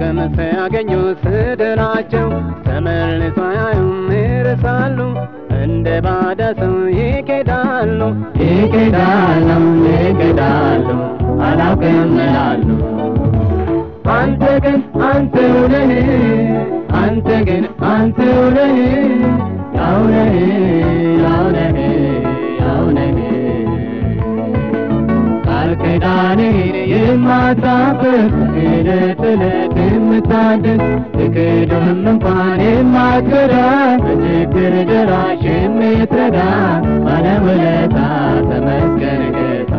ጥቅም ሲያገኙ ስድላቸው ተመልሶ አያዩም ይርሳሉ እንደ ባዳ ሰው ይኬዳሉ ይኬዳሉ ይኬዳሉ አላውቅም ይላሉ አንተ ግን አንተው ነህ አንተ ግን አንተው ነህ ያው ነህ ያው ነህ ያው ነህ ቃል ኪዳንህን የማታፍር ዕለት ዕለት የምታድስ ትክድም እንኳን የማትከዳ በችግር ደራሽ የምትረዳ ባለውለታ ተመስገን ጌታ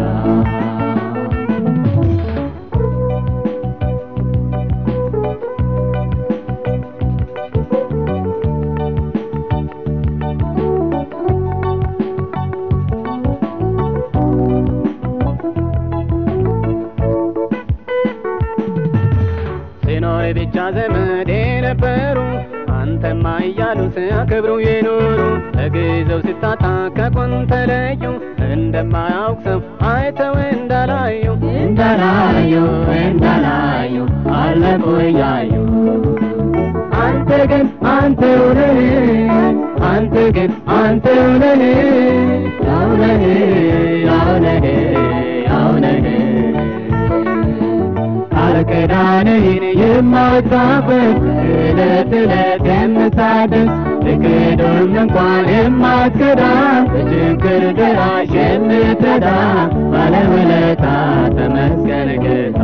ሲኖር ብቻ ዘመድ የነበሩ አንተማ እያሉ ሲያከብሩ የኖሩ ለጊዜው ሲታጣ ከጎን ተለዩ እንደማያውቅ ሰው አይተው እንዳላዩ እንዳላዩ እንዳላዩ አለፉ እያዩ አንተ ግን አንተው ነህ አንተ ግን አንተው ነህ ያው ነህ ያው ነህ ያው ነህ ቃል ኪዳንህን የማታፈር ዕለት ዕለት የምታድስ ልክዱም እንኳን የማትከዳ በችግር ደራሽ የምትረዳ ባለውለታ ተመስገን ጌታ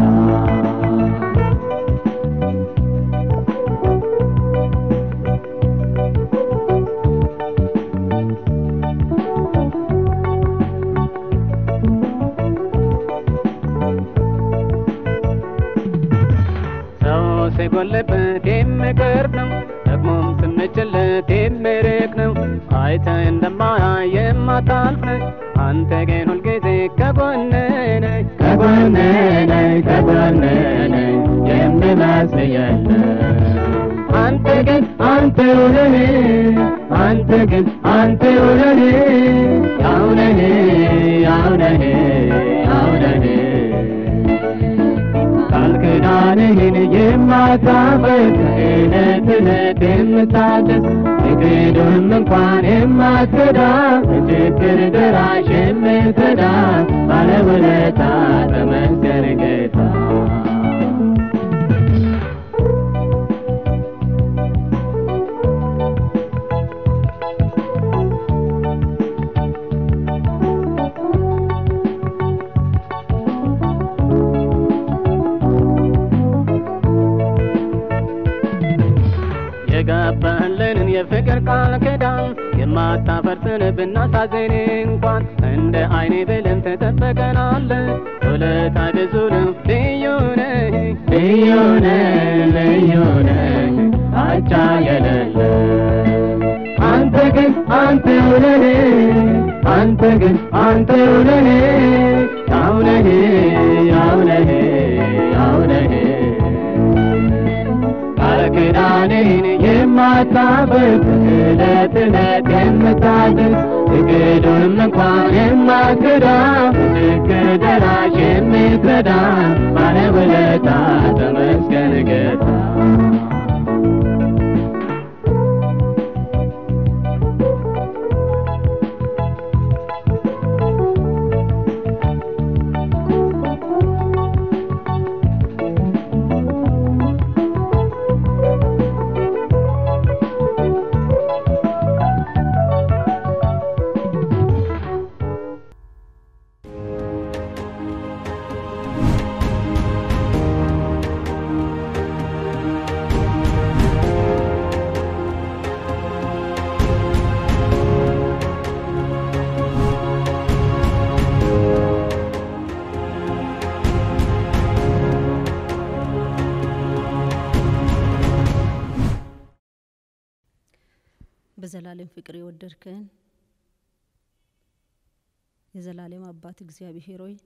ሰው ሲጎልበት የሚቀርብ ነው ደግሞም ስንችለት የሚርቅ ነው አይተ እንደማያይ የማታልፍ ነህ አንተ ግን ሁልጊዜ ከጎኔ ነህ ከጎኔ ነህ ከጎኔ ነህ የሚመስል የለም አንተ ግን አንተው ነህ አንተ ግን አንተው ነህ ያው ነህ ያው ነህ ያው ነህ ቃል ኪዳንህን የማታፈር ዕለት ዕለት የምታድስ ትክዱም እንኳን የማትከዳ በችግር ደራሽ የምትረዳ ባለውለታ ተመስገን ጌታ የገባህልንን የፍቅር ቃል ኪዳን የማታፈርስን ብናሳዝን እንኳን እንደ አይኔ ብለን ተጠበቀናል ውለታ ብዙ ነው ልዩ ነህ ልዩ ነህ ልዩ ነህ አቻ የሌለ አንተ ግን አንተው ነህ አንተ ግን አንተው ነህ ያው ነህ ያው ነህ ያው ነህ ቃል ኪዳንህን የማታፈር ዕለት ዕለት የምታድስ ትክዱም እንኳን የማትከዳ በችግር ደራሽ የምትረዳ ባለውለታ ተመስገን ጌታ በዘላለም ፍቅር የወደድከን የዘላለም አባት እግዚአብሔር ሆይ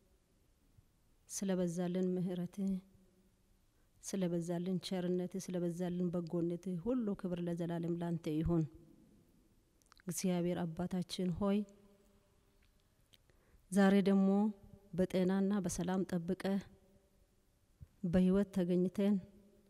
ስለበዛልን ምሕረትህ ስለበዛልን ቸርነትህ ስለበዛልን በጎነትህ ሁሉ ክብር ለዘላለም ላንተ ይሁን። እግዚአብሔር አባታችን ሆይ ዛሬ ደግሞ በጤናና በሰላም ጠብቀህ በህይወት ተገኝተን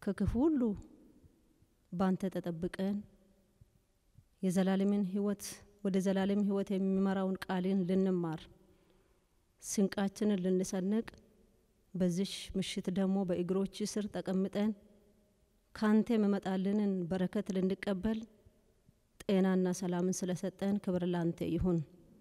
ከክፉ ሁሉ ባንተ ተጠብቀን የዘላለምን ሕይወት ወደ ዘላለም ሕይወት የሚመራውን ቃልን ልንማር ስንቃችንን ልንሰንቅ በዚሽ ምሽት ደግሞ በእግሮች ስር ተቀምጠን ካንተ የመመጣልንን በረከት ልንቀበል ጤናና ሰላምን ስለሰጠን ክብር ላንተ ይሁን።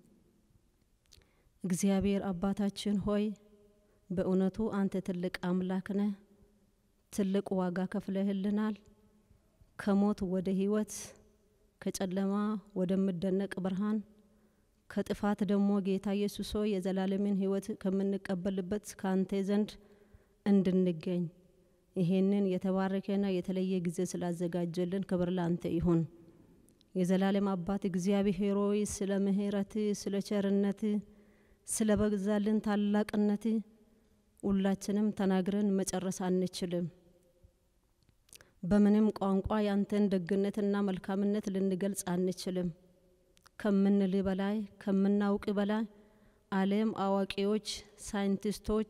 እግዚአብሔር አባታችን ሆይ በእውነቱ አንተ ትልቅ አምላክ ነህ። ትልቅ ዋጋ ከፍለህልናል። ከሞት ወደ ሕይወት፣ ከጨለማ ወደምደነቅ ብርሃን፣ ከጥፋት ደግሞ ጌታ ኢየሱስ ሆይ የዘላለምን ሕይወት ከምንቀበልበት ከአንተ ዘንድ እንድንገኝ ይሄንን የተባረከና የተለየ ጊዜ ስላዘጋጀልን ክብር ላንተ ይሁን። የዘላለም አባት እግዚአብሔር ሆይ ስለ ምሕረት፣ ስለ ቸርነት፣ ስለ በዛልን ታላቅነት ሁላችንም ተናግረን መጨረስ አንችልም። በምንም ቋንቋ ያንተን ደግነትና መልካምነት ልንገልጽ አንችልም። ከምንል በላይ ከምናውቅ በላይ ዓለም አዋቂዎች፣ ሳይንቲስቶች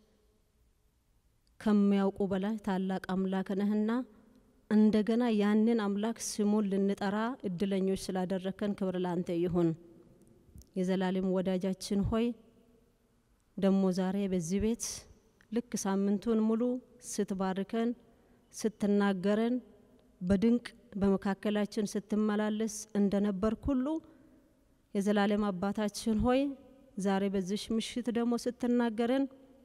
ከሚያውቁ በላይ ታላቅ አምላክ ነህና እንደገና ያንን አምላክ ስሙን ልንጠራ እድለኞች ስላደረከን ክብር ላንተ ይሁን። የዘላለም ወዳጃችን ሆይ ደግሞ ዛሬ በዚህ ቤት ልክ ሳምንቱን ሙሉ ስትባርከን ስትናገረን በድንቅ በመካከላችን ስትመላለስ እንደነበርክ ሁሉ የዘላለም አባታችን ሆይ ዛሬ በዚሽ ምሽት ደግሞ ስትናገረን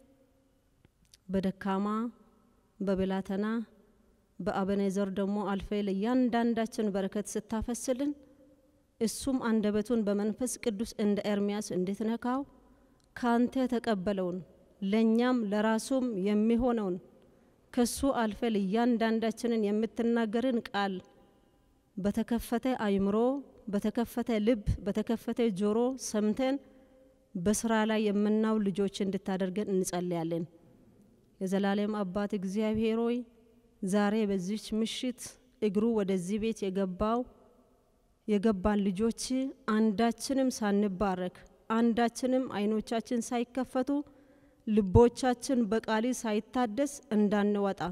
በደካማ በብላተና በአበኔዘር ደግሞ አልፈ ለእያንዳንዳችን በረከት ስታፈስልን እሱም አንደበቱን በመንፈስ ቅዱስ እንደ ኤርሚያስ እንድትነካው ካንተ የተቀበለውን ለእኛም ለራሱም የሚሆነውን ከሱ አልፈ ለእያንዳንዳችንን የምትናገርን ቃል በተከፈተ አይምሮ፣ በተከፈተ ልብ፣ በተከፈተ ጆሮ ሰምተን በስራ ላይ የምናው ልጆች እንድታደርገን እንጸልያለን። የዘላለም አባት እግዚአብሔር ሆይ ዛሬ በዚች ምሽት እግሩ ወደዚህ ቤት የገባው የገባን ልጆች አንዳችንም ሳንባረክ አንዳችንም አይኖቻችን ሳይከፈቱ ልቦቻችን በቃሊ ሳይታደስ እንዳንወጣ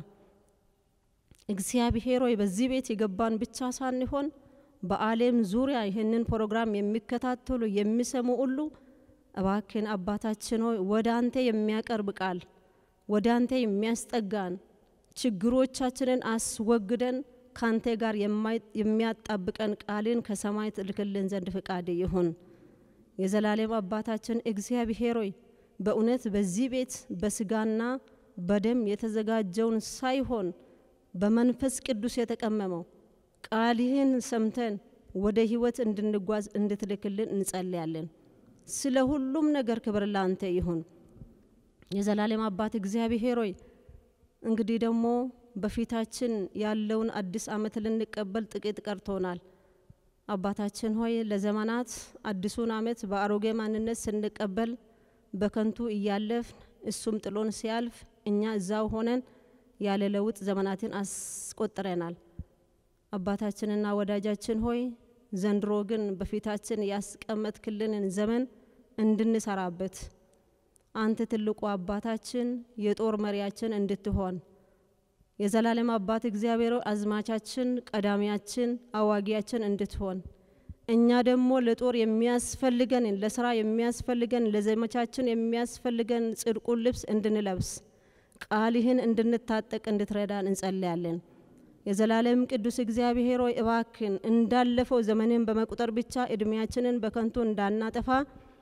እግዚአብሔር ሆይ በዚህ ቤት የገባን ብቻ ሳንሆን በዓለም ዙሪያ ይህንን ፕሮግራም የሚከታተሉ የሚሰሙ ሁሉ እባክን አባታችን ሆይ ወደ አንተ የሚያቀርብ ቃል ወደ አንተ የሚያስጠጋን ችግሮቻችንን አስወግደን ካንተ ጋር የሚያጣብቀን ቃልን ከሰማይ ትልክልን ዘንድ ፍቃድ ይሁን። የዘላለም አባታችን እግዚአብሔር ሆይ በእውነት በዚህ ቤት በስጋና በደም የተዘጋጀውን ሳይሆን በመንፈስ ቅዱስ የተቀመመው ቃልህን ሰምተን ወደ ሕይወት እንድንጓዝ እንድትልክልን እንጸልያለን። ስለ ሁሉም ነገር ክብር ላንተ ይሁን። የዘላለም አባት እግዚአብሔር ሆይ እንግዲህ ደግሞ በፊታችን ያለውን አዲስ ዓመት ልንቀበል ጥቂት ቀርቶናል። አባታችን ሆይ ለዘመናት አዲሱን ዓመት በአሮጌ ማንነት ስንቀበል በከንቱ እያለፍን እሱም ጥሎን ሲያልፍ እኛ እዛው ሆነን ያለ ለውጥ ዘመናትን አስቆጥረናል። አባታችንና ወዳጃችን ሆይ ዘንድሮ ግን በፊታችን ያስቀመጥክልንን ዘመን እንድንሰራበት አንተ ትልቁ አባታችን የጦር መሪያችን እንድትሆን የዘላለም አባት እግዚአብሔር አዝማቻችን፣ ቀዳሚያችን፣ አዋጊያችን እንድትሆን እኛ ደግሞ ለጦር የሚያስፈልገን ለስራ የሚያስፈልገን ለዘመቻችን የሚያስፈልገን ጽድቁን ልብስ እንድንለብስ ቃልህን እንድንታጠቅ እንድትረዳን እንጸልያለን። የዘላለም ቅዱስ እግዚአብሔር ሆይ እባክን እንዳለፈው ዘመንን በመቁጠር ብቻ እድሜያችንን በከንቱ እንዳናጠፋ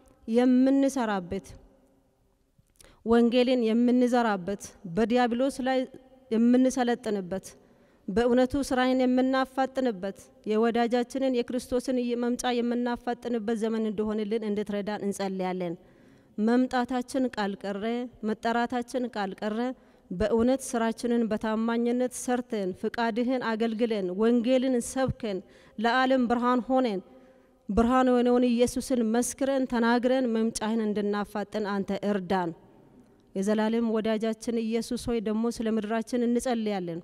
የምንሰራበት ወንጌልን የምንዘራበት በዲያብሎስ ላይ የምንሰለጥንበት በእውነቱ ስራዬን የምናፋጥንበት የወዳጃችንን የክርስቶስን መምጫ የምናፋጥንበት ዘመን እንደሆንልን እንድትረዳን እንጸልያለን። መምጣታችን ቃል ቀረ፣ መጠራታችን ቃል ቀረ። በእውነት ስራችንን በታማኝነት ሰርተን ፍቃድህን አገልግለን ወንጌልን ሰብከን ለዓለም ብርሃን ሆነን ብርሃን የሆነውን ኢየሱስን መስክረን ተናግረን መምጫህን እንድናፋጥን አንተ እርዳን። የዘላለም ወዳጃችን ኢየሱስ ሆይ ደግሞ ስለ ምድራችን እንጸልያለን።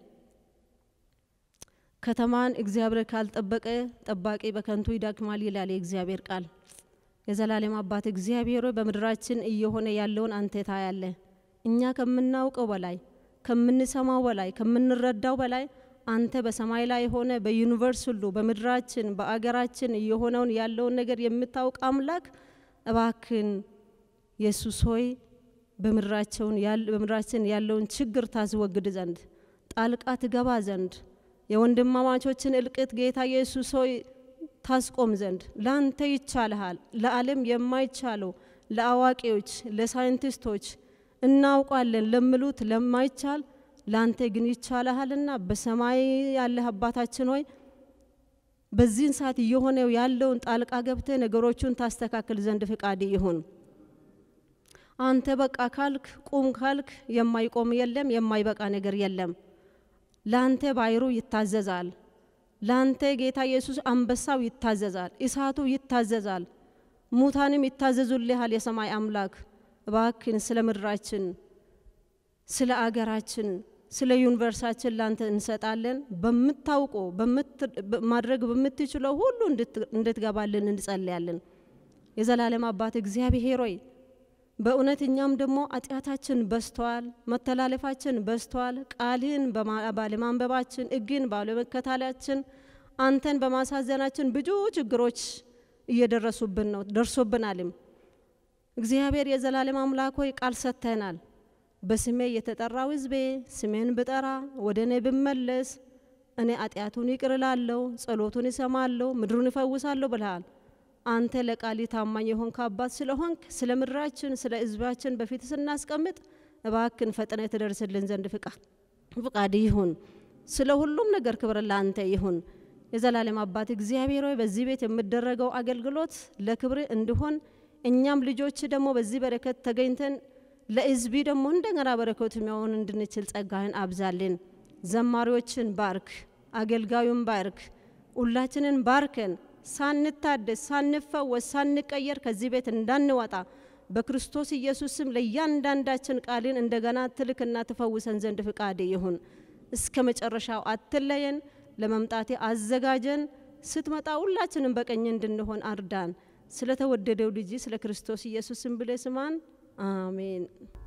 ከተማን እግዚአብሔር ካልጠበቀ ጠባቂ በከንቱ ይደክማል ይላል የእግዚአብሔር ቃል። የዘላለም አባት እግዚአብሔር ሆይ በምድራችን እየሆነ ያለውን አንተ ታያለህ። እኛ ከምናውቀው በላይ ከምንሰማው በላይ ከምንረዳው በላይ አንተ በሰማይ ላይ ሆነ በዩኒቨርስ ሁሉ በምድራችን በአገራችን እየሆነውን ያለውን ነገር የምታውቅ አምላክ እባክን ኢየሱስ ሆይ በምድራችን ያለውን ችግር ታስወግድ ዘንድ ጣልቃ ትገባ ዘንድ የወንድማማቾችን እልቅት ጌታ ኢየሱስ ሆይ ታስቆም ዘንድ ለአንተ ይቻልሃል። ለዓለም የማይቻለው ለአዋቂዎች፣ ለሳይንቲስቶች እናውቋለን ለምሉት ለማይቻል ለአንተ ግን ይቻልሃልና በሰማይ ያለህ አባታችን ሆይ በዚህን ሰዓት እየሆነው ያለውን ጣልቃ ገብተ ነገሮቹን ታስተካክል ዘንድ ፍቃድ ይሁን። አንተ በቃ ካልክ ቁም ካልክ የማይቆም የለም፣ የማይበቃ ነገር የለም። ለአንተ ባይሩ ይታዘዛል። ለአንተ ጌታ ኢየሱስ አንበሳው ይታዘዛል፣ እሳቱ ይታዘዛል፣ ሙታንም ይታዘዙልሃል። የሰማይ አምላክ እባክን ስለ ምድራችን፣ ስለ አገራችን፣ ስለ ዩኒቨርሳችን ላንተ እንሰጣለን። በምታውቆ ማድረግ በምትችለው ሁሉ እንድትገባልን እንጸልያለን። የዘላለም አባት እግዚአብሔር ሆይ በእውነት እኛም ደግሞ ኃጢአታችን በዝተዋል፣ መተላለፋችን በዝተዋል። ቃልህን ባለማንበባችን፣ ሕግን ባለመከታላችን፣ አንተን በማሳዘናችን ብዙ ችግሮች እየደረሱብን ነው ደርሶብናልም። እግዚአብሔር የዘላለም አምላክ ሆይ ቃል ሰጥተናል። በስሜ የተጠራው ሕዝቤ ስሜን ብጠራ ወደ እኔ ብመለስ እኔ ኃጢአቱን ይቅር እላለሁ፣ ጸሎቱን እሰማለሁ፣ ምድሩን እፈውሳለሁ ብልሃል። አንተ ለቃሊ ታማኝ የሆንክ አባት ስለሆንክ ስለ ምድራችን ስለ ሕዝባችን በፊት ስናስቀምጥ እባክን ፈጥነ ትደርስልን ዘንድ ፍቃድ ይሁን። ስለ ሁሉም ነገር ክብር ለአንተ ይሁን። የዘላለም አባት እግዚአብሔር ሆይ በዚህ ቤት የሚደረገው አገልግሎት ለክብር እንዲሆን እኛም ልጆች ደግሞ በዚህ በረከት ተገኝተን ለሕዝቢ ደግሞ እንደገና በረከቱ የሚሆን እንድንችል ጸጋህን አብዛልን። ዘማሪዎችን ባርክ፣ አገልጋዩን ባርክ፣ ሁላችንን ባርከን ሳንታደስ ሳንፈወስ ሳንቀየር ከዚህ ቤት እንዳንወጣ በክርስቶስ ኢየሱስ ስም ለእያንዳንዳችን ቃልን እንደገና ትልክና ትፈውሰን ዘንድ ፍቃድ ይሁን። እስከ መጨረሻው አትለየን። ለመምጣቴ አዘጋጀን። ስትመጣ ሁላችንም በቀኝ እንድንሆን አርዳን። ስለተወደደው ልጅ ስለ ክርስቶስ ኢየሱስ ስም ብለህ ስማን። አሜን።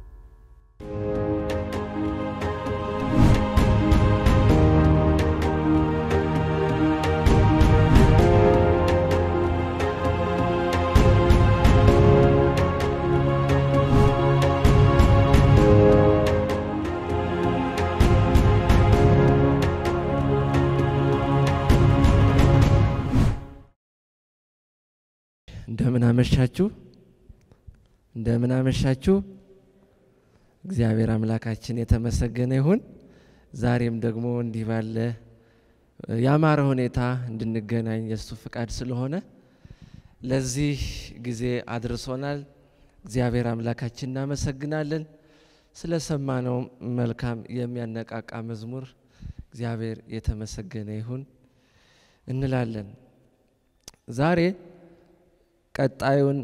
እንደምን አመሻችሁ፣ እንደምን አመሻችሁ። እግዚአብሔር አምላካችን የተመሰገነ ይሁን። ዛሬም ደግሞ እንዲህ ባለ ያማረ ሁኔታ እንድንገናኝ የእሱ ፍቃድ ስለሆነ ለዚህ ጊዜ አድርሶናል። እግዚአብሔር አምላካችን እናመሰግናለን። ስለሰማነው መልካም የሚያነቃቃ መዝሙር እግዚአብሔር የተመሰገነ ይሁን እንላለን። ዛሬ ቀጣዩን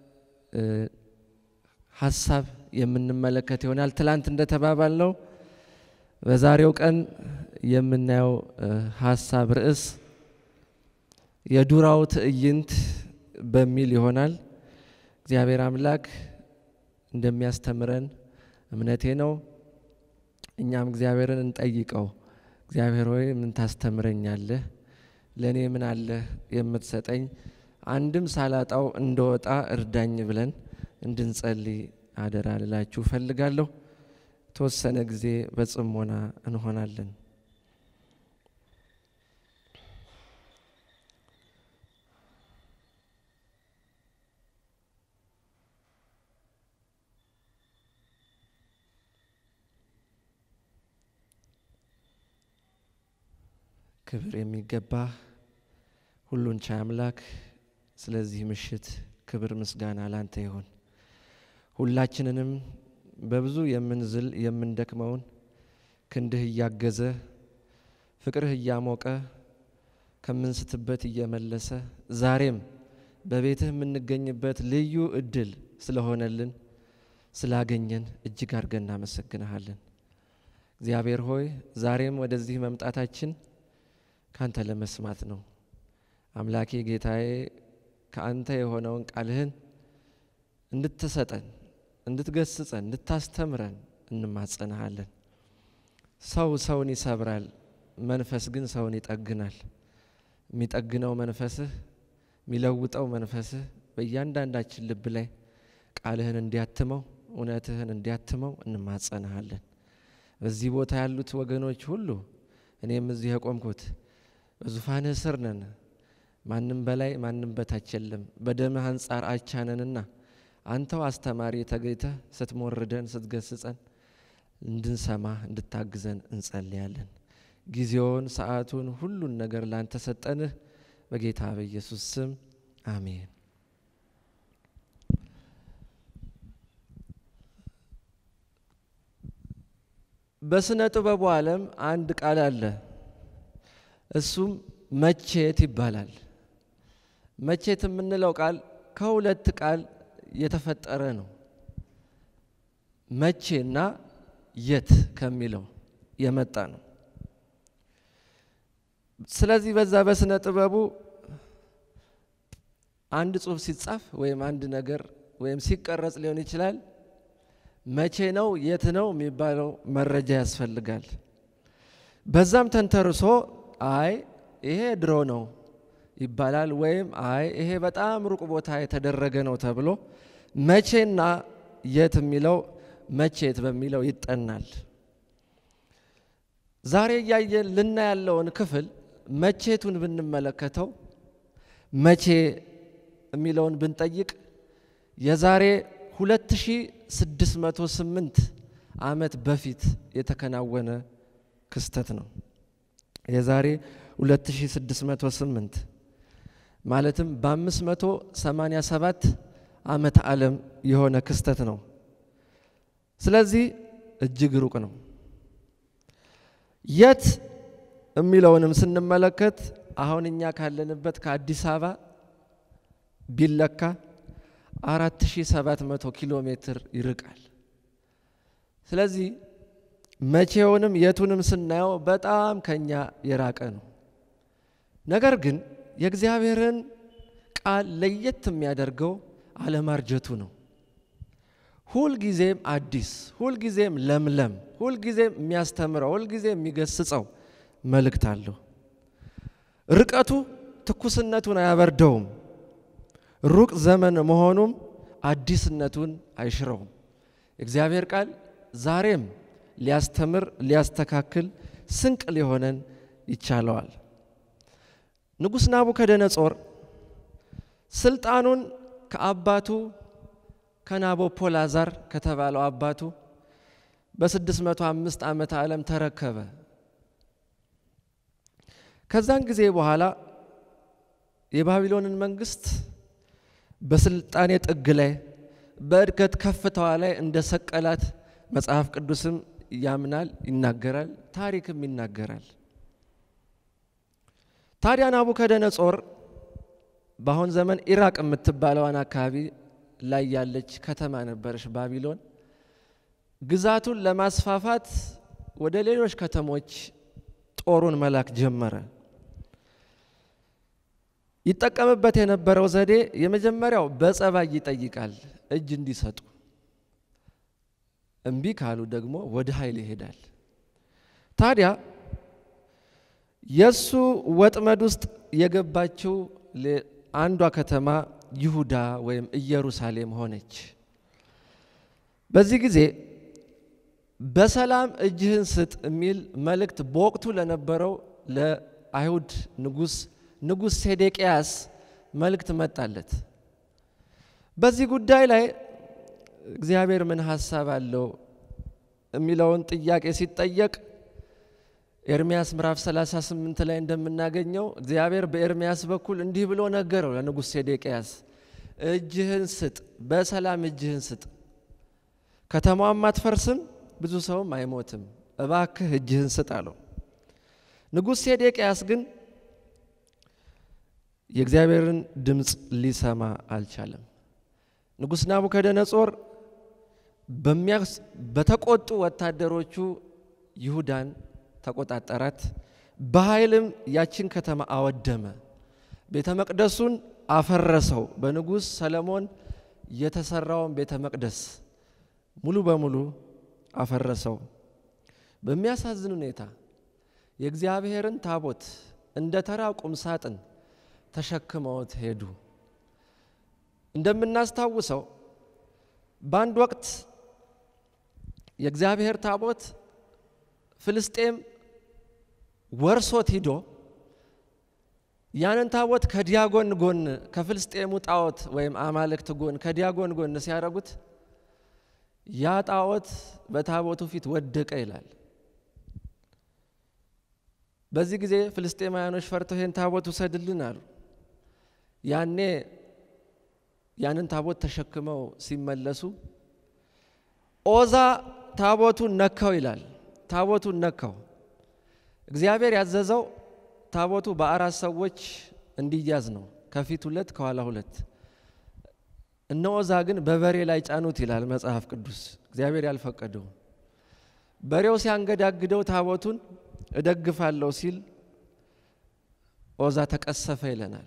ሀሳብ የምንመለከት ይሆናል። ትላንት እንደተባባል ነው በዛሬው ቀን የምናየው ሀሳብ ርዕስ የዱራው ትዕይንት በሚል ይሆናል። እግዚአብሔር አምላክ እንደሚያስተምረን እምነቴ ነው። እኛም እግዚአብሔርን እንጠይቀው። እግዚአብሔር ሆይ ምን ታስተምረኛለህ? ለእኔ ምን አለህ የምትሰጠኝ? አንድም ሳላጣው እንደወጣ እርዳኝ ብለን እንድንጸልይ አደራ ልላችሁ እፈልጋለሁ። የተወሰነ ጊዜ በጽሞና እንሆናለን። ክብር የሚገባ ሁሉን ቻይ አምላክ ስለዚህ ምሽት ክብር ምስጋና ላንተ ይሁን። ሁላችንንም በብዙ የምንዝል የምንደክመውን ክንድህ እያገዘ ፍቅርህ እያሞቀ ከምንስትበት እየመለሰ ዛሬም በቤትህ የምንገኝበት ልዩ እድል ስለሆነልን ስላገኘን እጅግ አድርገን እናመሰግንሃለን። እግዚአብሔር ሆይ ዛሬም ወደዚህ መምጣታችን ካንተ ለመስማት ነው። አምላኬ ጌታዬ ከአንተ የሆነውን ቃልህን እንድትሰጠን፣ እንድትገስጸን፣ እንድታስተምረን እንማጸንሃለን። ሰው ሰውን ይሰብራል፣ መንፈስ ግን ሰውን ይጠግናል። የሚጠግነው መንፈስህ የሚለውጠው መንፈስህ በእያንዳንዳችን ልብ ላይ ቃልህን እንዲያትመው እውነትህን እንዲያትመው እንማጸንሃለን። በዚህ ቦታ ያሉት ወገኖች ሁሉ እኔም እዚህ የቆምኩት በዙፋንህ ስር ነን። ማንም በላይ ማንም በታች የለም። በደምህ አንጻር አቻነንና አንተው አስተማሪ ተገኝተህ ስትሞርደን ስትገስጸን እንድንሰማ እንድታግዘን እንጸልያለን። ጊዜውን፣ ሰዓቱን፣ ሁሉን ነገር ላንተ ሰጠንህ። በጌታ በኢየሱስ ስም አሜን። በስነ ጥበቡ ዓለም አንድ ቃል አለ። እሱም መቼት ይባላል። መቼት የምንለው ቃል ከሁለት ቃል የተፈጠረ ነው። መቼና የት ከሚለው የመጣ ነው። ስለዚህ በዛ በስነ ጥበቡ አንድ ጽሑፍ ሲጻፍ ወይም አንድ ነገር ወይም ሲቀረጽ ሊሆን ይችላል። መቼ ነው የት ነው የሚባለው መረጃ ያስፈልጋል። በዛም ተንተርሶ አይ ይሄ ድሮ ነው ይባላል፣ ወይም አይ ይሄ በጣም ሩቅ ቦታ የተደረገ ነው ተብሎ መቼና የት የሚለው መቼት በሚለው ይጠናል። ዛሬ እያየን ልና ያለውን ክፍል መቼቱን ብንመለከተው መቼ የሚለውን ብንጠይቅ የዛሬ 2608 ዓመት በፊት የተከናወነ ክስተት ነው። የዛሬ 2608 ማለትም በ587 ዓመተ ዓለም የሆነ ክስተት ነው። ስለዚህ እጅግ ሩቅ ነው። የት የሚለውንም ስንመለከት አሁን እኛ ካለንበት ከአዲስ አበባ ቢለካ 4700 ኪሎ ሜትር ይርቃል። ስለዚህ መቼውንም የቱንም ስናየው በጣም ከኛ የራቀ ነው። ነገር ግን የእግዚአብሔርን ቃል ለየት የሚያደርገው አለማርጀቱ ነው። ሁልጊዜም አዲስ፣ ሁልጊዜም ለምለም፣ ሁልጊዜም የሚያስተምረው፣ ሁልጊዜም የሚገስጸው መልእክት አለው። ርቀቱ ትኩስነቱን አያበርደውም። ሩቅ ዘመን መሆኑም አዲስነቱን አይሽረውም። የእግዚአብሔር ቃል ዛሬም ሊያስተምር፣ ሊያስተካክል፣ ስንቅ ሊሆነን ይቻለዋል። ንጉሥ ናቡከደነጾር ስልጣኑን ከአባቱ ከናቦፖላዛር ከተባለው አባቱ በ605 ዓመተ ዓለም ተረከበ። ከዛን ጊዜ በኋላ የባቢሎንን መንግስት በስልጣኔ ጥግ ላይ በእድገት ከፍታዋ ላይ እንደ ሰቀላት መጽሐፍ ቅዱስም ያምናል፣ ይናገራል፣ ታሪክም ይናገራል። ታዲያ ናቡከደነጾር በአሁን ዘመን ኢራቅ የምትባለዋን አካባቢ ላይ ያለች ከተማ ነበረች ባቢሎን። ግዛቱን ለማስፋፋት ወደ ሌሎች ከተሞች ጦሩን መላክ ጀመረ። ይጠቀምበት የነበረው ዘዴ የመጀመሪያው በጸባይ ይጠይቃል፣ እጅ እንዲሰጡ። እምቢ ካሉ ደግሞ ወደ ኃይል ይሄዳል። ታዲያ የእሱ ወጥመድ ውስጥ የገባችው አንዷ ከተማ ይሁዳ ወይም ኢየሩሳሌም ሆነች። በዚህ ጊዜ በሰላም እጅህን ስጥ የሚል መልእክት በወቅቱ ለነበረው ለአይሁድ ንጉሥ ንጉሥ ሴዴቅያስ መልእክት መጣለት። በዚህ ጉዳይ ላይ እግዚአብሔር ምን ሀሳብ አለው የሚለውን ጥያቄ ሲጠየቅ ኤርሚያስ ምዕራፍ 38 ላይ እንደምናገኘው እግዚአብሔር በኤርሚያስ በኩል እንዲህ ብሎ ነገረው ለንጉሥ ሴዴቅያስ፣ እጅህን ስጥ፣ በሰላም እጅህን ስጥ፣ ከተማዋም አትፈርስም፣ ብዙ ሰውም አይሞትም፣ እባክህ እጅህን ስጥ አለው። ንጉሥ ሴዴቅያስ ግን የእግዚአብሔርን ድምፅ ሊሰማ አልቻለም። ንጉሥ ናቡከደነጾር በተቆጡ ወታደሮቹ ይሁዳን ተቆጣጠራት። በኃይልም ያችን ከተማ አወደመ። ቤተ መቅደሱን አፈረሰው። በንጉሥ ሰለሞን የተሰራውን ቤተ መቅደስ ሙሉ በሙሉ አፈረሰው። በሚያሳዝን ሁኔታ የእግዚአብሔርን ታቦት እንደ ተራ ቁም ሳጥን ተሸክመውት ሄዱ። እንደምናስታውሰው በአንድ ወቅት የእግዚአብሔር ታቦት ፍልስጤም ወርሶት ሂዶ ያንን ታቦት ከዲያጎን ጎን ከፍልስጤሙ ጣዖት ወይም አማልክት ጎን ከዲያጎን ጎን ሲያደርጉት ያ ጣዖት በታቦቱ ፊት ወደቀ ይላል። በዚህ ጊዜ ፍልስጤማውያኖች ፈርተው ይህን ታቦት ውሰድልን አሉ። ያኔ ያንን ታቦት ተሸክመው ሲመለሱ ኦዛ ታቦቱን ነካው ይላል። ታቦቱን ነካው። እግዚአብሔር ያዘዘው ታቦቱ በአራት ሰዎች እንዲያዝ ነው። ከፊት ሁለት፣ ከኋላ ሁለት። እነ ኦዛ ግን በበሬ ላይ ጫኑት ይላል መጽሐፍ ቅዱስ። እግዚአብሔር ያልፈቀደው በሬው ሲያንገዳግደው ታቦቱን እደግፋለሁ ሲል ኦዛ ተቀሰፈ ይለናል።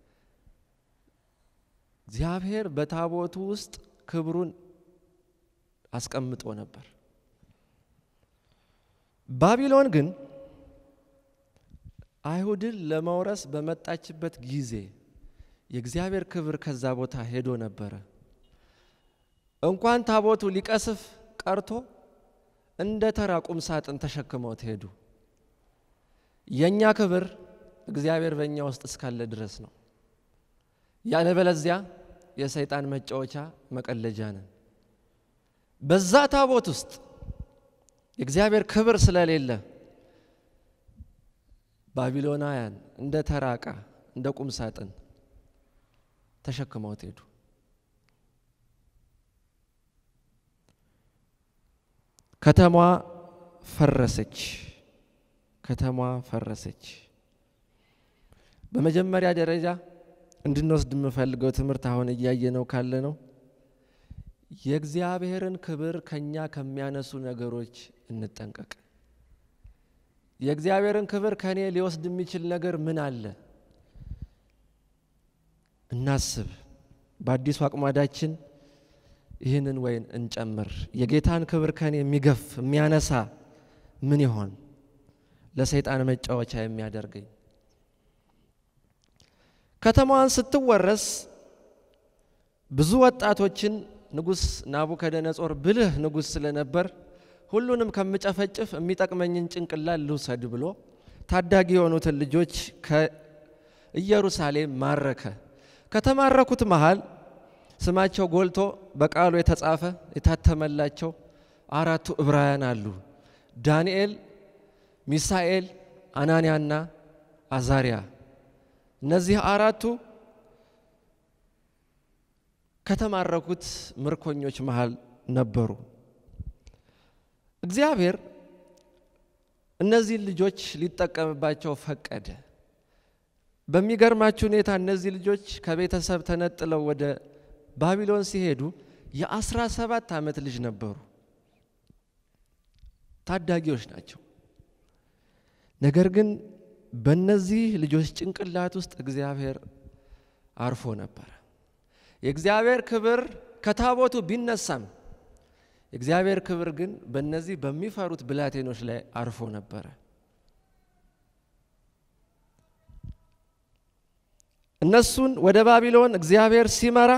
እግዚአብሔር በታቦቱ ውስጥ ክብሩን አስቀምጦ ነበር። ባቢሎን ግን አይሁድን ለመውረስ በመጣችበት ጊዜ የእግዚአብሔር ክብር ከዛ ቦታ ሄዶ ነበረ። እንኳን ታቦቱ ሊቀስፍ ቀርቶ እንደ ተራ ቁም ሳጥን ተሸክመውት ሄዱ። የእኛ ክብር እግዚአብሔር በእኛ ውስጥ እስካለ ድረስ ነው። ያለበለዚያ የሰይጣን መጫወቻ መቀለጃ ነን። በዛ ታቦት ውስጥ የእግዚአብሔር ክብር ስለሌለ ባቢሎናውያን እንደ ተራ ዕቃ እንደ ቁም ሳጥን ተሸክመውት ሄዱ። ከተማዋ ፈረሰች። ከተማዋ ፈረሰች። በመጀመሪያ ደረጃ እንድንወስድ የምፈልገው ትምህርት አሁን እያየ ነው ካለ ነው የእግዚአብሔርን ክብር ከኛ ከሚያነሱ ነገሮች እንጠንቀቅ። የእግዚአብሔርን ክብር ከኔ ሊወስድ የሚችል ነገር ምን አለ? እናስብ። በአዲሱ አቅማዳችን ይህንን ወይን እንጨምር። የጌታን ክብር ከኔ የሚገፍ የሚያነሳ ምን ይሆን? ለሰይጣን መጫወቻ የሚያደርገኝ ከተማዋን ስትወረስ ብዙ ወጣቶችን ንጉሥ ናቡከደነጾር ብልህ ንጉሥ ስለነበር ሁሉንም ከምጨፈጭፍ የሚጠቅመኝን ጭንቅላት ልውሰድ ብሎ ታዳጊ የሆኑትን ልጆች ከኢየሩሳሌም ማረከ። ከተማረኩት መሃል ስማቸው ጎልቶ በቃሉ የተጻፈ የታተመላቸው አራቱ ዕብራውያን አሉ። ዳንኤል፣ ሚሳኤል፣ አናንያና አዛሪያ። እነዚህ አራቱ ከተማረኩት ምርኮኞች መሃል ነበሩ። እግዚአብሔር እነዚህን ልጆች ሊጠቀምባቸው ፈቀደ። በሚገርማችሁ ሁኔታ እነዚህ ልጆች ከቤተሰብ ተነጥለው ወደ ባቢሎን ሲሄዱ የአስራ ሰባት ዓመት ልጅ ነበሩ። ታዳጊዎች ናቸው። ነገር ግን በእነዚህ ልጆች ጭንቅላት ውስጥ እግዚአብሔር አርፎ ነበረ። የእግዚአብሔር ክብር ከታቦቱ ቢነሳም የእግዚአብሔር ክብር ግን በእነዚህ በሚፈሩት ብላቴኖች ላይ አርፎ ነበረ። እነሱን ወደ ባቢሎን እግዚአብሔር ሲመራ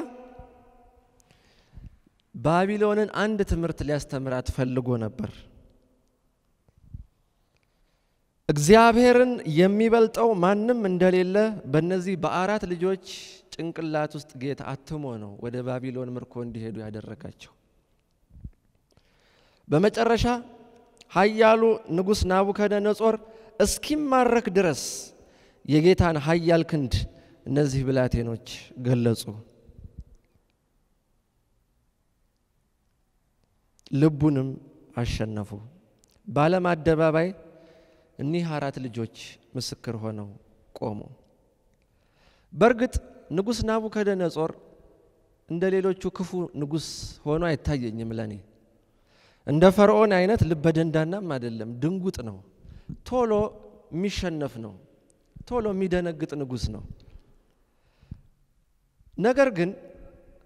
ባቢሎንን አንድ ትምህርት ሊያስተምራት ፈልጎ ነበር። እግዚአብሔርን የሚበልጠው ማንም እንደሌለ በእነዚህ በአራት ልጆች ጭንቅላት ውስጥ ጌታ አትሞ ነው ወደ ባቢሎን ምርኮ እንዲሄዱ ያደረጋቸው። በመጨረሻ ኃያሉ ንጉሥ ናቡከደነጾር እስኪማረክ ድረስ የጌታን ኃያል ክንድ እነዚህ ብላቴኖች ገለጹ። ልቡንም አሸነፉ። በዓለም አደባባይ እኒህ አራት ልጆች ምስክር ሆነው ቆሙ። በእርግጥ ንጉሥ ናቡከደነጾር እንደ ሌሎቹ ክፉ ንጉሥ ሆኖ አይታየኝም ለኔ። እንደ ፈርዖን አይነት ልበደንዳናም አይደለም፣ ድንጉጥ ነው። ቶሎ የሚሸነፍ ነው። ቶሎ የሚደነግጥ ንጉሥ ነው። ነገር ግን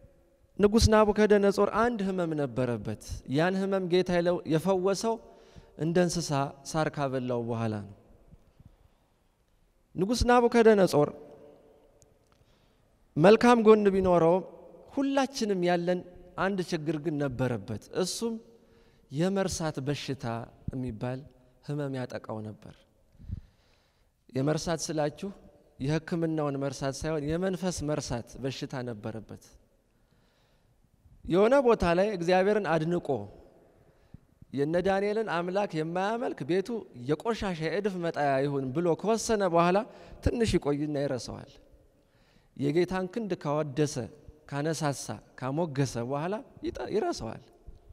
ንጉሥ ናቡከደነጾር አንድ ሕመም ነበረበት። ያን ሕመም ጌታ የፈወሰው እንደ እንስሳ ሳር ካበላው በኋላ ነው። ንጉሥ ናቡከደነጾር መልካም ጎን ቢኖረውም ሁላችንም ያለን አንድ ችግር ግን ነበረበት። እሱም የመርሳት በሽታ የሚባል ሕመም ያጠቃው ነበር። የመርሳት ስላችሁ የሕክምናውን መርሳት ሳይሆን የመንፈስ መርሳት በሽታ ነበረበት። የሆነ ቦታ ላይ እግዚአብሔርን አድንቆ የነ ዳንኤልን አምላክ የማያመልክ ቤቱ የቆሻሻ የእድፍ መጣያ ይሁን ብሎ ከወሰነ በኋላ ትንሽ ይቆይና ይረሳዋል። የጌታን ክንድ ካወደሰ፣ ካነሳሳ፣ ካሞገሰ በኋላ ይረሳዋል።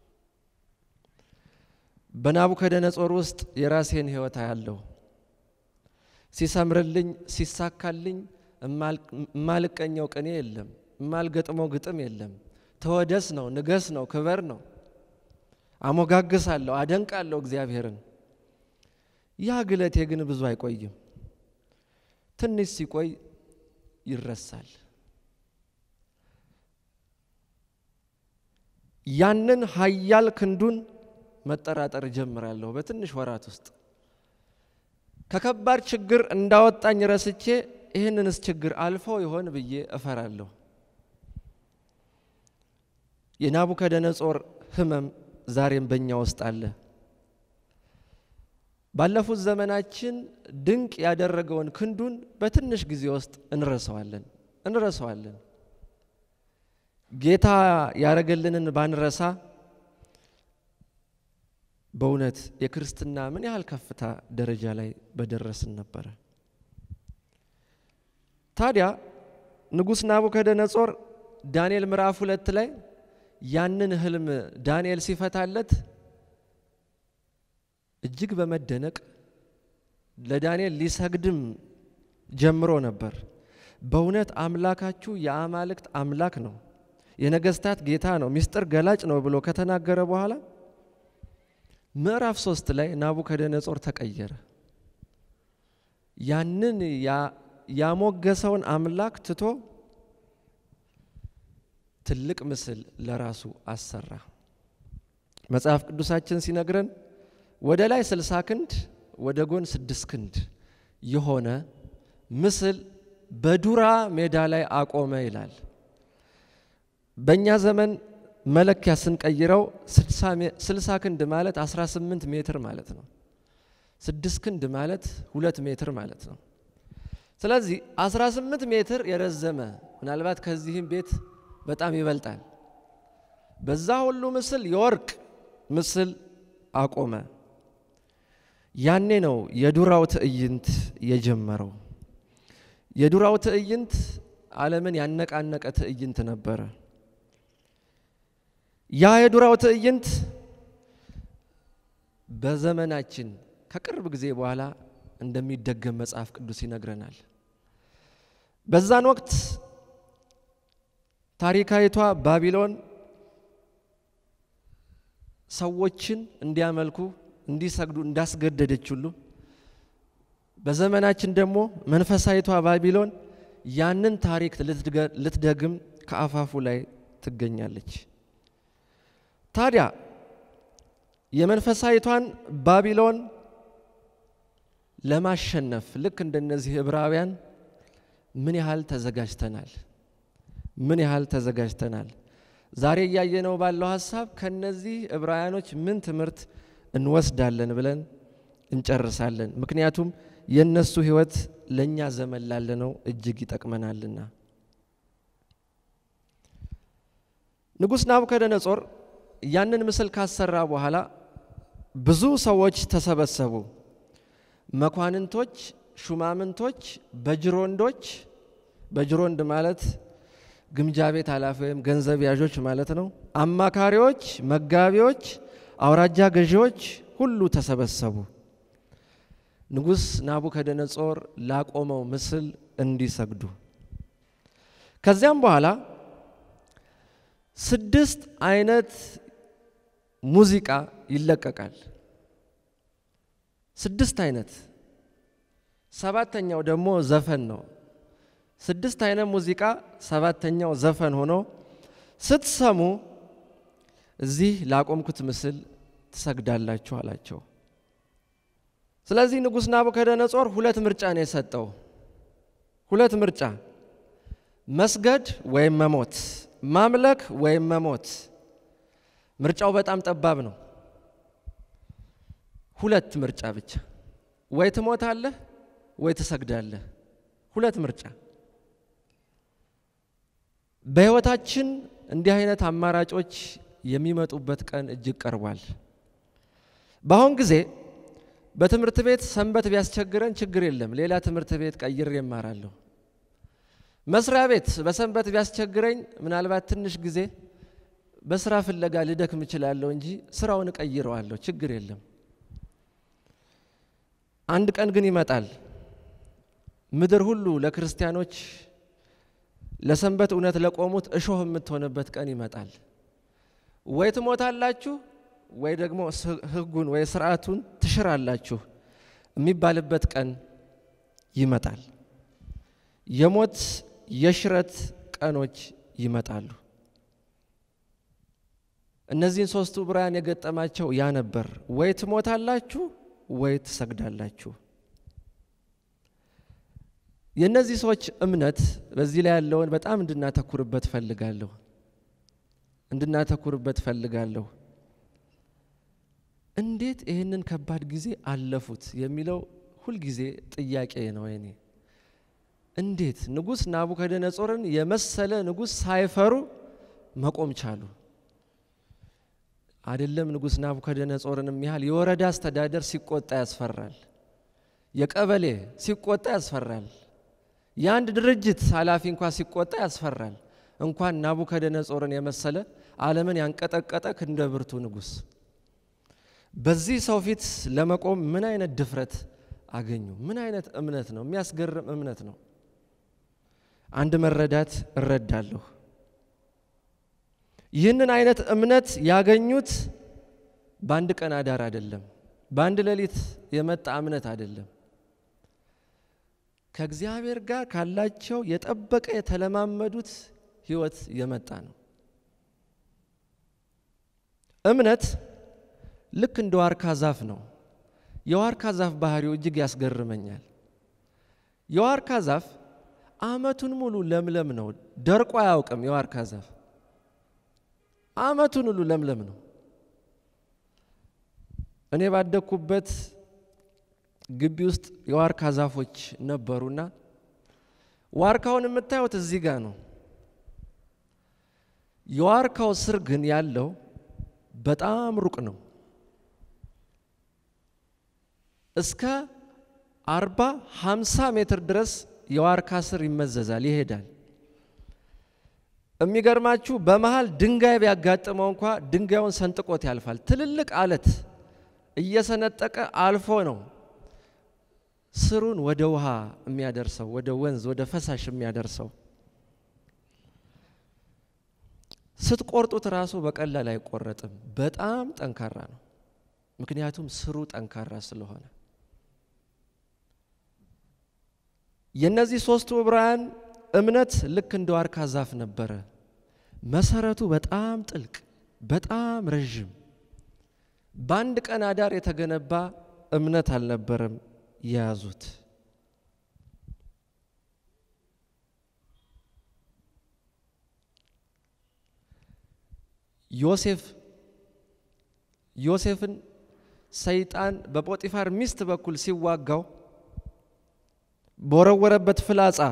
በናቡከደነጾር ውስጥ የራሴን ሕይወት አያለሁ። ሲሰምርልኝ ሲሳካልኝ እማልቀኘው ቅኔ የለም፣ እማልገጥመው ግጥም የለም። ተወደስ ነው፣ ንገስ ነው፣ ክበር ነው። አሞጋግሳለሁ፣ አደንቃለሁ እግዚአብሔርን። ያ ግለቴ ግን ብዙ አይቆይም። ትንሽ ሲቆይ ይረሳል። ያንን ኃያል ክንዱን መጠራጠር እጀምራለሁ በትንሽ ወራት ውስጥ ከከባድ ችግር እንዳወጣኝ ረስቼ ይህንንስ ችግር አልፎ ይሆን ብዬ እፈራለሁ። የናቡከደነጾር ሕመም ዛሬም በእኛ ውስጥ አለ። ባለፉት ዘመናችን ድንቅ ያደረገውን ክንዱን በትንሽ ጊዜ ውስጥ እንረሳዋለን እንረሳዋለን። ጌታ ያደረገልንን ባንረሳ በእውነት የክርስትና ምን ያህል ከፍታ ደረጃ ላይ በደረስን ነበረ። ታዲያ ንጉሥ ናቡከደነጾር ዳንኤል ምዕራፍ ሁለት ላይ ያንን ህልም ዳንኤል ሲፈታለት እጅግ በመደነቅ ለዳንኤል ሊሰግድም ጀምሮ ነበር። በእውነት አምላካችሁ የአማልክት አምላክ ነው፣ የነገስታት ጌታ ነው፣ ምስጢር ገላጭ ነው ብሎ ከተናገረ በኋላ ምዕራፍ ሶስት ላይ ናቡከደነጾር ተቀየረ። ያንን ያሞገሰውን አምላክ ትቶ ትልቅ ምስል ለራሱ አሰራ። መጽሐፍ ቅዱሳችን ሲነግረን ወደ ላይ ስልሳ ክንድ ወደ ጎን ስድስት ክንድ የሆነ ምስል በዱራ ሜዳ ላይ አቆመ ይላል። በእኛ ዘመን መለኪያ ስንቀይረው ስልሳ ክንድ ማለት 18 ሜትር ማለት ነው። ስድስት ክንድ ማለት ሁለት ሜትር ማለት ነው። ስለዚህ 18 ሜትር የረዘመ ምናልባት ከዚህም ቤት በጣም ይበልጣል። በዛ ሁሉ ምስል የወርቅ ምስል አቆመ። ያኔ ነው የዱራው ትዕይንት የጀመረው። የዱራው ትዕይንት ዓለምን ያነቃነቀ ትዕይንት ነበረ። ያ የዱራው ትዕይንት በዘመናችን ከቅርብ ጊዜ በኋላ እንደሚደገም መጽሐፍ ቅዱስ ይነግረናል። በዛን ወቅት ታሪካዊቷ ባቢሎን ሰዎችን እንዲያመልኩ እንዲሰግዱ እንዳስገደደች ሁሉ በዘመናችን ደግሞ መንፈሳዊቷ ባቢሎን ያንን ታሪክ ልትደግም ከአፋፉ ላይ ትገኛለች። ታዲያ የመንፈሳዊቷን ባቢሎን ለማሸነፍ ልክ እንደነዚህ ዕብራውያን ምን ያህል ተዘጋጅተናል? ምን ያህል ተዘጋጅተናል? ዛሬ እያየነው ባለው ሀሳብ ከነዚህ ዕብራውያኖች ምን ትምህርት እንወስዳለን ብለን እንጨርሳለን። ምክንያቱም የእነሱ ሕይወት ለእኛ ዘመን ላለነው እጅግ ይጠቅመናልና። ንጉሥ ናቡከደነጾር ያንን ምስል ካሰራ በኋላ ብዙ ሰዎች ተሰበሰቡ። መኳንንቶች፣ ሹማምንቶች፣ በጅሮንዶች በጅሮንድ ማለት ግምጃ ቤት ኃላፊ ወይም ገንዘብ ያዦች ማለት ነው። አማካሪዎች፣ መጋቢዎች፣ አውራጃ ገዢዎች ሁሉ ተሰበሰቡ። ንጉሥ ናቡከደነጾር ላቆመው ምስል እንዲሰግዱ። ከዚያም በኋላ ስድስት አይነት ሙዚቃ ይለቀቃል። ስድስት አይነት፣ ሰባተኛው ደግሞ ዘፈን ነው። ስድስት አይነት ሙዚቃ፣ ሰባተኛው ዘፈን ሆኖ ስትሰሙ እዚህ ላቆምኩት ምስል ትሰግዳላችሁ አላቸው። ስለዚህ ንጉሥ ናቡከደነጾር ሁለት ምርጫ ነው የሰጠው። ሁለት ምርጫ፣ መስገድ ወይም መሞት፣ ማምለክ ወይም መሞት። ምርጫው በጣም ጠባብ ነው። ሁለት ምርጫ ብቻ፣ ወይ ትሞታለህ ወይ ትሰግዳለህ። ሁለት ምርጫ። በሕይወታችን እንዲህ አይነት አማራጮች የሚመጡበት ቀን እጅግ ቀርቧል። በአሁን ጊዜ በትምህርት ቤት ሰንበት ቢያስቸግረን ችግር የለም፣ ሌላ ትምህርት ቤት ቀይሬ እማራለሁ። መስሪያ ቤት በሰንበት ቢያስቸግረኝ ምናልባት ትንሽ ጊዜ በስራ ፍለጋ ልደክም እችላለሁ እንጂ ስራውን እቀይረዋለሁ፣ ችግር የለም። አንድ ቀን ግን ይመጣል ምድር ሁሉ ለክርስቲያኖች ለሰንበት እውነት ለቆሙት እሾህ የምትሆንበት ቀን ይመጣል። ወይ ትሞታላችሁ ወይ ደግሞ ሕጉን ወይ ስርዓቱን ትሽራላችሁ የሚባልበት ቀን ይመጣል። የሞት የሽረት ቀኖች ይመጣሉ። እነዚህን ሶስቱ ዕብራውያን የገጠማቸው ያ ነበር። ወይ ትሞታላችሁ ወይ ትሰግዳላችሁ። የእነዚህ ሰዎች እምነት በዚህ ላይ ያለውን በጣም እንድናተኩርበት ፈልጋለሁ እንድናተኩርበት ፈልጋለሁ። እንዴት ይህንን ከባድ ጊዜ አለፉት የሚለው ሁልጊዜ ጥያቄ ነው የኔ። እንዴት ንጉሥ ናቡከደነጾርን የመሰለ ንጉሥ ሳይፈሩ መቆም ቻሉ? አይደለም ንጉሥ ናቡከደነጾርንም ያህል የወረዳ አስተዳደር ሲቆጣ ያስፈራል። የቀበሌ ሲቆጣ ያስፈራል። የአንድ ድርጅት ኃላፊ እንኳ ሲቆጣ ያስፈራል። እንኳን ናቡከደነጾርን የመሰለ ዓለምን ያንቀጠቀጠ ክንደ ብርቱ ንጉሥ በዚህ ሰው ፊት ለመቆም ምን አይነት ድፍረት አገኙ? ምን አይነት እምነት ነው? የሚያስገርም እምነት ነው። አንድ መረዳት እረዳለሁ። ይህንን አይነት እምነት ያገኙት በአንድ ቀን አዳር አይደለም፣ በአንድ ሌሊት የመጣ እምነት አይደለም። ከእግዚአብሔር ጋር ካላቸው የጠበቀ የተለማመዱት ሕይወት የመጣ ነው። እምነት ልክ እንደ ዋርካ ዛፍ ነው። የዋርካ ዛፍ ባህሪው እጅግ ያስገርመኛል። የዋርካ ዛፍ ዓመቱን ሙሉ ለምለም ነው፣ ደርቆ አያውቅም። የዋርካ ዛፍ ዓመቱን ሁሉ ለምለም ነው። እኔ ባደግኩበት ግቢ ውስጥ የዋርካ ዛፎች ነበሩና ዋርካውን የምታዩት እዚህ ጋር ነው። የዋርካው ስር ግን ያለው በጣም ሩቅ ነው። እስከ አርባ ሃምሳ ሜትር ድረስ የዋርካ ስር ይመዘዛል፣ ይሄዳል። የሚገርማችሁ በመሃል ድንጋይ ቢያጋጥመው እንኳ ድንጋዩን ሰንጥቆት ያልፋል። ትልልቅ አለት እየሰነጠቀ አልፎ ነው ስሩን ወደ ውሃ የሚያደርሰው፣ ወደ ወንዝ፣ ወደ ፈሳሽ የሚያደርሰው። ስትቆርጡት ራሱ በቀላል አይቆረጥም። በጣም ጠንካራ ነው። ምክንያቱም ስሩ ጠንካራ ስለሆነ። የእነዚህ ሶስቱ ዕብራውያን እምነት ልክ እንደ ዋርካ ዛፍ ነበረ። መሰረቱ በጣም ጥልቅ፣ በጣም ረዥም፣ በአንድ ቀን አዳር የተገነባ እምነት አልነበረም የያዙት። ዮሴፍ ዮሴፍን ሰይጣን በጶጢፋር ሚስት በኩል ሲዋጋው በወረወረበት ፍላጻ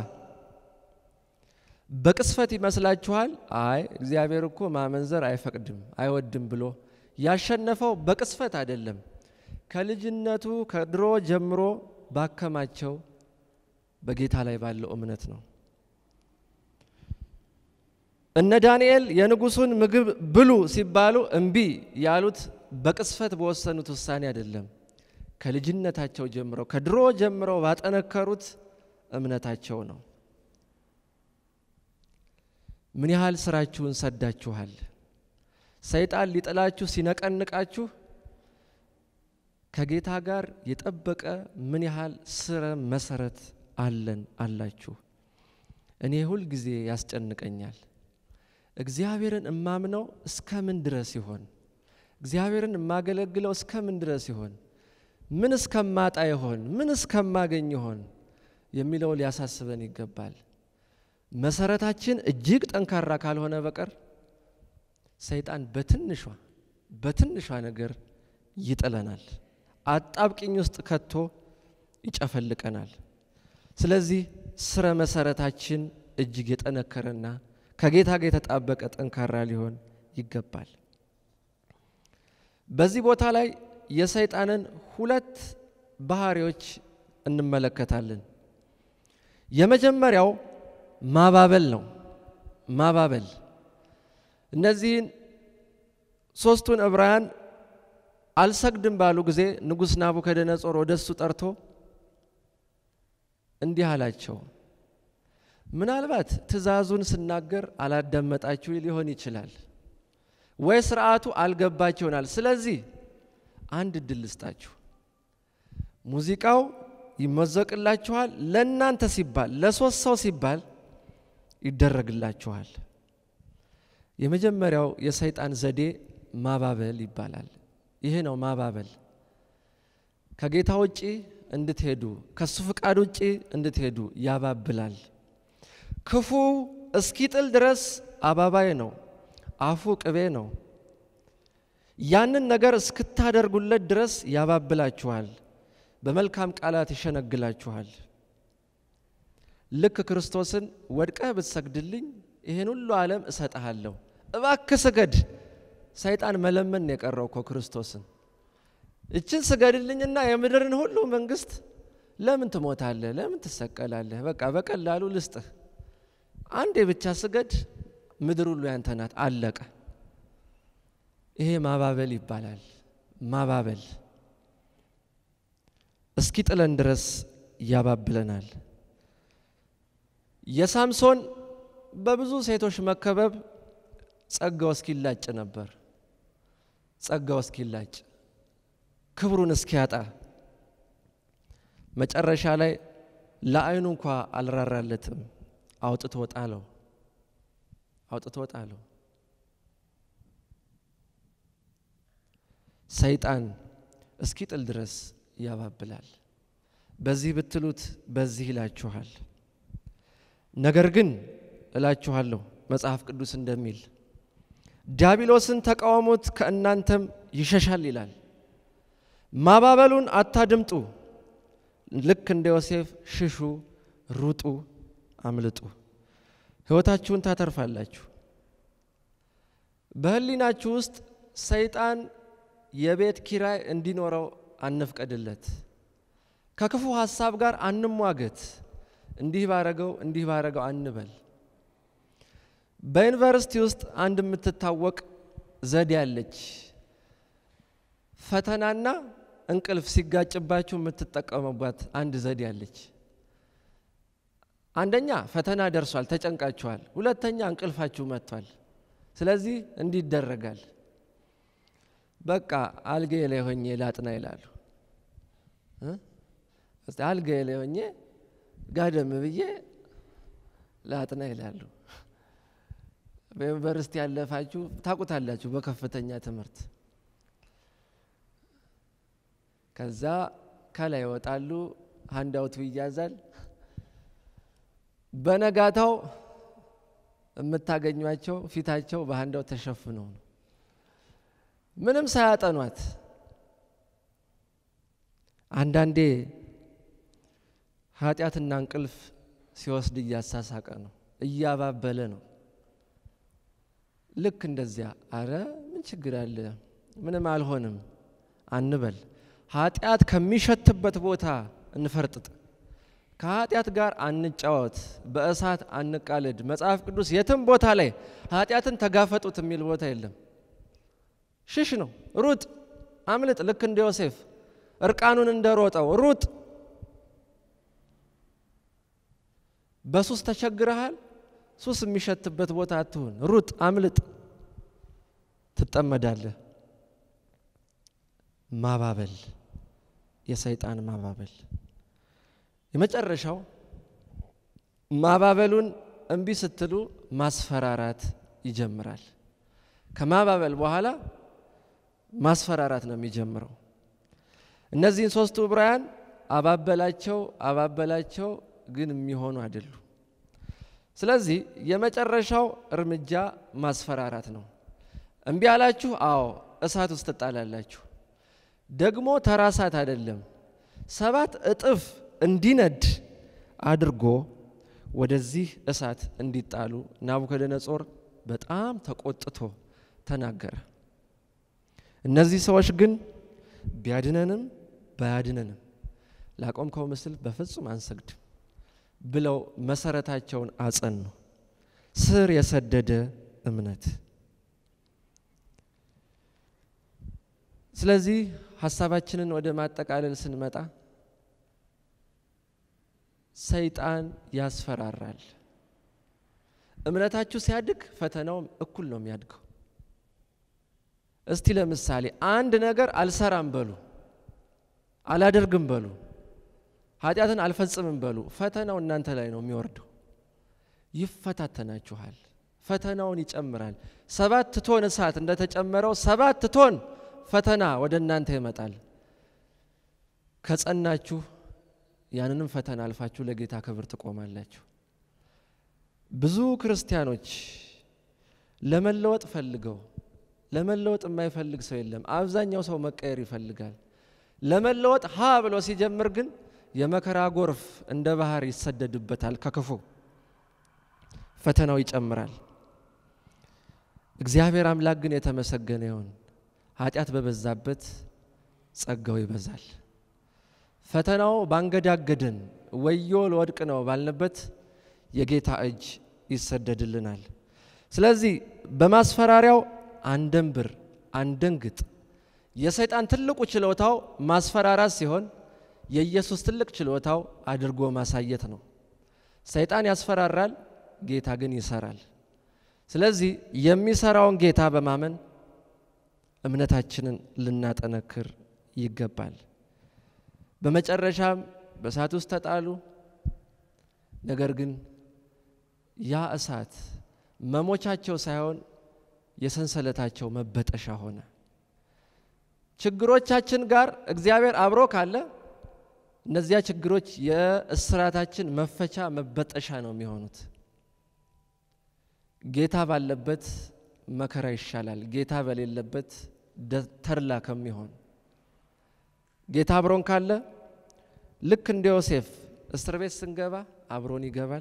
በቅስፈት ይመስላችኋል? አይ እግዚአብሔር እኮ ማመንዘር አይፈቅድም አይወድም ብሎ ያሸነፈው በቅስፈት አይደለም። ከልጅነቱ ከድሮ ጀምሮ ባከማቸው በጌታ ላይ ባለው እምነት ነው። እነ ዳንኤል የንጉሱን ምግብ ብሉ ሲባሉ እምቢ ያሉት በቅስፈት በወሰኑት ውሳኔ አይደለም። ከልጅነታቸው ጀምረው ከድሮ ጀምረው ባጠነከሩት እምነታቸው ነው። ምን ያህል ስራችሁን ሰዳችኋል? ሰይጣን ሊጥላችሁ ሲነቀንቃችሁ ከጌታ ጋር የጠበቀ ምን ያህል ስረ መሰረት አለን አላችሁ? እኔ ሁል ጊዜ ያስጨንቀኛል። እግዚአብሔርን እማምነው እስከ ምን ድረስ ይሆን? እግዚአብሔርን የማገለግለው እስከ ምን ድረስ ይሆን? ምን እስከማጣ ይሆን? ምን እስከማገኝ ይሆን የሚለው ሊያሳስበን ይገባል። መሰረታችን እጅግ ጠንካራ ካልሆነ በቀር ሰይጣን በትንሿ በትንሿ ነገር ይጥለናል፣ አጣብቂኝ ውስጥ ከቶ ይጨፈልቀናል። ስለዚህ ስረ መሰረታችን እጅግ የጠነከረና ከጌታ ጋር የተጣበቀ ጠንካራ ሊሆን ይገባል። በዚህ ቦታ ላይ የሰይጣንን ሁለት ባህሪዎች እንመለከታለን። የመጀመሪያው ማባበል ነው። ማባበል እነዚህን ሶስቱን ዕብራውያን አልሰግድም ባሉ ጊዜ ንጉሥ ናቡከደነጾር ወደ እሱ ጠርቶ እንዲህ አላቸው። ምናልባት ትእዛዙን ስናገር አላዳመጣችሁ ሊሆን ይችላል፣ ወይ ስርዓቱ አልገባችሁ ይሆናል። ስለዚህ አንድ እድል ልስጣችሁ። ሙዚቃው ይመዘቅላችኋል። ለእናንተ ሲባል ለሶስት ሰው ሲባል ይደረግላችኋል። የመጀመሪያው የሰይጣን ዘዴ ማባበል ይባላል። ይሄ ነው ማባበል። ከጌታ ውጪ እንድትሄዱ ከሱ ፍቃድ ውጪ እንድትሄዱ ያባብላል። ክፉ እስኪጥል ድረስ አባባይ ነው፣ አፉ ቅቤ ነው። ያንን ነገር እስክታደርጉለት ድረስ ያባብላችኋል፣ በመልካም ቃላት ይሸነግላችኋል። ልክ ክርስቶስን ወድቀህ ብትሰግድልኝ ይህን ሁሉ ዓለም እሰጥሃለሁ፣ እባክህ ስገድ። ሰይጣን መለመን ነው የቀረው እኮ ክርስቶስን እችን ስገድልኝና የምድርን ሁሉ መንግስት ለምን ትሞታለህ? ለምን ትሰቀላለህ? በቃ በቀላሉ ልስጥህ። አንዴ ብቻ ስገድ፣ ምድር ሁሉ ያንተ ናት። አለቀ። ይሄ ማባበል ይባላል። ማባበል እስኪ ጥለን ድረስ ያባብለናል። የሳምሶን በብዙ ሴቶች መከበብ ጸጋው እስኪላጭ ነበር። ጸጋው እስኪላጭ ክብሩን እስኪያጣ መጨረሻ ላይ ለዓይኑ እንኳ አልራራለትም። አውጥቶ ጣለው፣ አውጥቶ ጣለው። ሰይጣን እስኪጥል ድረስ ያባብላል። በዚህ ብትሉት በዚህ ይላችኋል። ነገር ግን እላችኋለሁ መጽሐፍ ቅዱስ እንደሚል ዲያብሎስን ተቃወሙት ከእናንተም ይሸሻል ይላል። ማባበሉን አታድምጡ። ልክ እንደ ዮሴፍ ሽሹ፣ ሩጡ፣ አምልጡ፣ ሕይወታችሁን ታተርፋላችሁ። በሕሊናችሁ ውስጥ ሰይጣን የቤት ኪራይ እንዲኖረው አንፍቀድለት። ከክፉ ሀሳብ ጋር አንሟገት። እንዲህ ባረገው እንዲህ ባረገው አንበል። በዩኒቨርሲቲ ውስጥ አንድ የምትታወቅ ዘዴ አለች። ፈተናና እንቅልፍ ሲጋጭባችሁ የምትጠቀሙባት አንድ ዘዴ አለች። አንደኛ ፈተና ደርሷል፣ ተጨንቃችኋል። ሁለተኛ እንቅልፋችሁ መጥቷል። ስለዚህ እንዲህ ይደረጋል። በቃ አልጋዬ ላይ ሆኜ ላጥና ይላሉ። አልጋዬ ላይ ሆኜ ጋደም ብዬ ላጥና ይላሉ። በዩኒቨርሲቲ ያለፋችሁ ታውቁታላችሁ። በከፍተኛ ትምህርት ከዛ ከላይ ይወጣሉ፣ ሀንዳውቱ ይያዛል። በነጋታው የምታገኟቸው ፊታቸው በሀንዳው ተሸፍነው ነው፣ ምንም ሳያጠኗት። አንዳንዴ ኃጢአትና እንቅልፍ ሲወስድ እያሳሳቀ ነው፣ እያባበለ ነው። ልክ እንደዚያ አረ ምን ችግር አለ ምንም አልሆንም አንበል። ኃጢአት ከሚሸትበት ቦታ እንፈርጥጥ። ከኃጢአት ጋር አንጫወት፣ በእሳት አንቃለድ። መጽሐፍ ቅዱስ የትም ቦታ ላይ ኃጢአትን ተጋፈጡት የሚል ቦታ የለም። ሽሽ ነው፣ ሩጥ፣ አምልጥ። ልክ እንደ ዮሴፍ እርቃኑን እንደሮጠው ሩጥ። በሱስ ተቸግረሃል፣ ሱስ የሚሸትበት ቦታ አትሁን። ሩጥ፣ አምልጥ፣ ትጠመዳለህ። ማባበል የሰይጣን ማባበል። የመጨረሻው ማባበሉን እምቢ ስትሉ ማስፈራራት ይጀምራል። ከማባበል በኋላ ማስፈራራት ነው የሚጀምረው። እነዚህን ሶስቱ ዕብራውያን አባበላቸው አባበላቸው፣ ግን የሚሆኑ አይደሉም። ስለዚህ የመጨረሻው እርምጃ ማስፈራራት ነው። እምቢ አላችሁ፣ አዎ እሳት ውስጥ ትጣላላችሁ። ደግሞ ተራ እሳት አይደለም፣ ሰባት እጥፍ እንዲነድ አድርጎ ወደዚህ እሳት እንዲጣሉ ናቡከደነጾር በጣም ተቆጥቶ ተናገረ። እነዚህ ሰዎች ግን ቢያድነንም ባያድነንም ላቆምከው ምስል በፍጹም አንሰግድም ብለው መሰረታቸውን አጸኑ። ስር የሰደደ እምነት። ስለዚህ ሀሳባችንን ወደ ማጠቃለል ስንመጣ ሰይጣን ያስፈራራል። እምነታችሁ ሲያድግ ፈተናውም እኩል ነው የሚያድገው። እስቲ ለምሳሌ አንድ ነገር አልሰራም በሉ፣ አላደርግም በሉ፣ ኃጢአትን አልፈጽምም በሉ። ፈተናው እናንተ ላይ ነው የሚወርደው። ይፈታተናችኋል። ፈተናውን ይጨምራል። ሰባት ቶን እሳት እንደተጨመረው ሰባት ቶን ፈተና ወደ እናንተ ይመጣል። ከጸናችሁ ያንንም ፈተና አልፋችሁ ለጌታ ክብር ትቆማላችሁ። ብዙ ክርስቲያኖች ለመለወጥ ፈልገው ለመለወጥ የማይፈልግ ሰው የለም። አብዛኛው ሰው መቀየር ይፈልጋል። ለመለወጥ ሀ ብሎ ሲጀምር ግን የመከራ ጎርፍ እንደ ባህር ይሰደድበታል። ከክፉ ፈተናው ይጨምራል። እግዚአብሔር አምላክ ግን የተመሰገነ ይሁን። ኃጢአት በበዛበት ጸጋው ይበዛል። ፈተናው ባንገዳገድን ወዮ ለወድቅ ነው ባልንበት የጌታ እጅ ይሰደድልናል። ስለዚህ በማስፈራሪያው አንደንብር፣ አንደንግጥ። የሰይጣን ትልቁ ችሎታው ማስፈራራት ሲሆን የኢየሱስ ትልቅ ችሎታው አድርጎ ማሳየት ነው። ሰይጣን ያስፈራራል፣ ጌታ ግን ይሰራል። ስለዚህ የሚሰራውን ጌታ በማመን እምነታችንን ልናጠነክር ይገባል። በመጨረሻም በእሳት ውስጥ ተጣሉ። ነገር ግን ያ እሳት መሞቻቸው ሳይሆን የሰንሰለታቸው መበጠሻ ሆነ። ችግሮቻችን ጋር እግዚአብሔር አብሮ ካለ እነዚያ ችግሮች የእስራታችን መፈቻ መበጠሻ ነው የሚሆኑት። ጌታ ባለበት መከራ ይሻላል፣ ጌታ በሌለበት ተድላ ከሚሆን ጌታ አብሮን ካለ ልክ እንደ ዮሴፍ እስር ቤት ስንገባ አብሮን ይገባል፣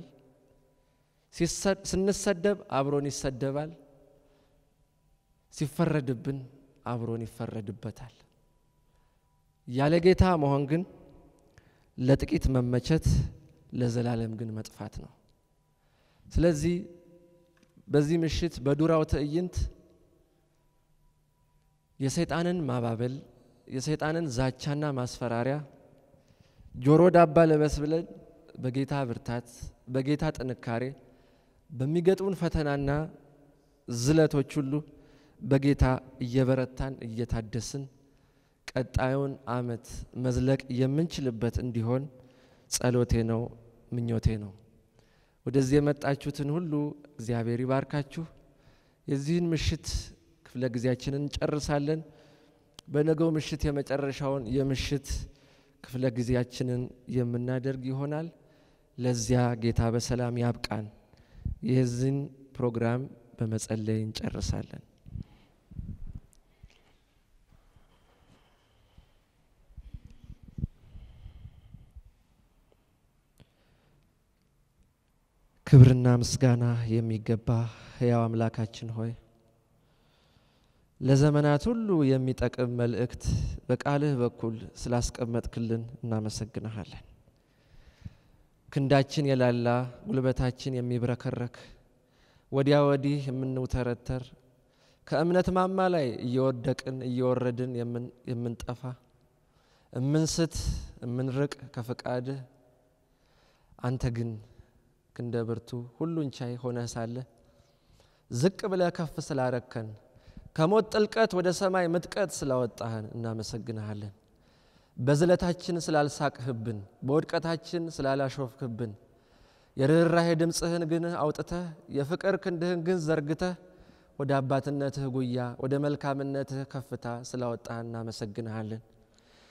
ስንሰደብ አብሮን ይሰደባል፣ ሲፈረድብን አብሮን ይፈረድበታል። ያለ ጌታ መሆን ግን ለጥቂት መመቸት፣ ለዘላለም ግን መጥፋት ነው። ስለዚህ በዚህ ምሽት በዱራው ትዕይንት የሰይጣንን ማባበል የሰይጣንን ዛቻና ማስፈራሪያ ጆሮ ዳባ ልበስ ብለን በጌታ ብርታት በጌታ ጥንካሬ በሚገጥሙን ፈተናና ዝለቶች ሁሉ በጌታ እየበረታን እየታደስን ቀጣዩን ዓመት መዝለቅ የምንችልበት እንዲሆን ጸሎቴ ነው፣ ምኞቴ ነው። ወደዚህ የመጣችሁትን ሁሉ እግዚአብሔር ይባርካችሁ። የዚህን ምሽት ክፍለ ጊዜያችንን እንጨርሳለን። በነገው ምሽት የመጨረሻውን የምሽት ክፍለ ጊዜያችንን የምናደርግ ይሆናል። ለዚያ ጌታ በሰላም ያብቃን። የዚህን ፕሮግራም በመጸለይ እንጨርሳለን። ክብርና ምስጋና የሚገባ ሕያው አምላካችን ሆይ ለዘመናት ሁሉ የሚጠቅም መልእክት በቃልህ በኩል ስላስቀመጥክልን እናመሰግንሃለን። ክንዳችን የላላ ጉልበታችን የሚብረከረክ ወዲያ ወዲህ የምንውተረተር ከእምነት ማማ ላይ እየወደቅን እየወረድን የምንጠፋ እምንስት እምንርቅ ከፈቃድህ አንተ ግን ክንደ ብርቱ ሁሉን ቻይ ሆነህ ሳለ ዝቅ ብለህ ከፍ ስላረከን ከሞት ጥልቀት ወደ ሰማይ ምጥቀት ስላወጣህን እናመሰግንሃለን። በዝለታችን ስላልሳቅህብን፣ በውድቀታችን ስላላሾፍክብን፣ የርኅራሄ ድምፅህን ግን አውጥተህ የፍቅር ክንድህን ግን ዘርግተህ ወደ አባትነትህ ጉያ ወደ መልካምነትህ ከፍታ ስላወጣህ እናመሰግንሃለን።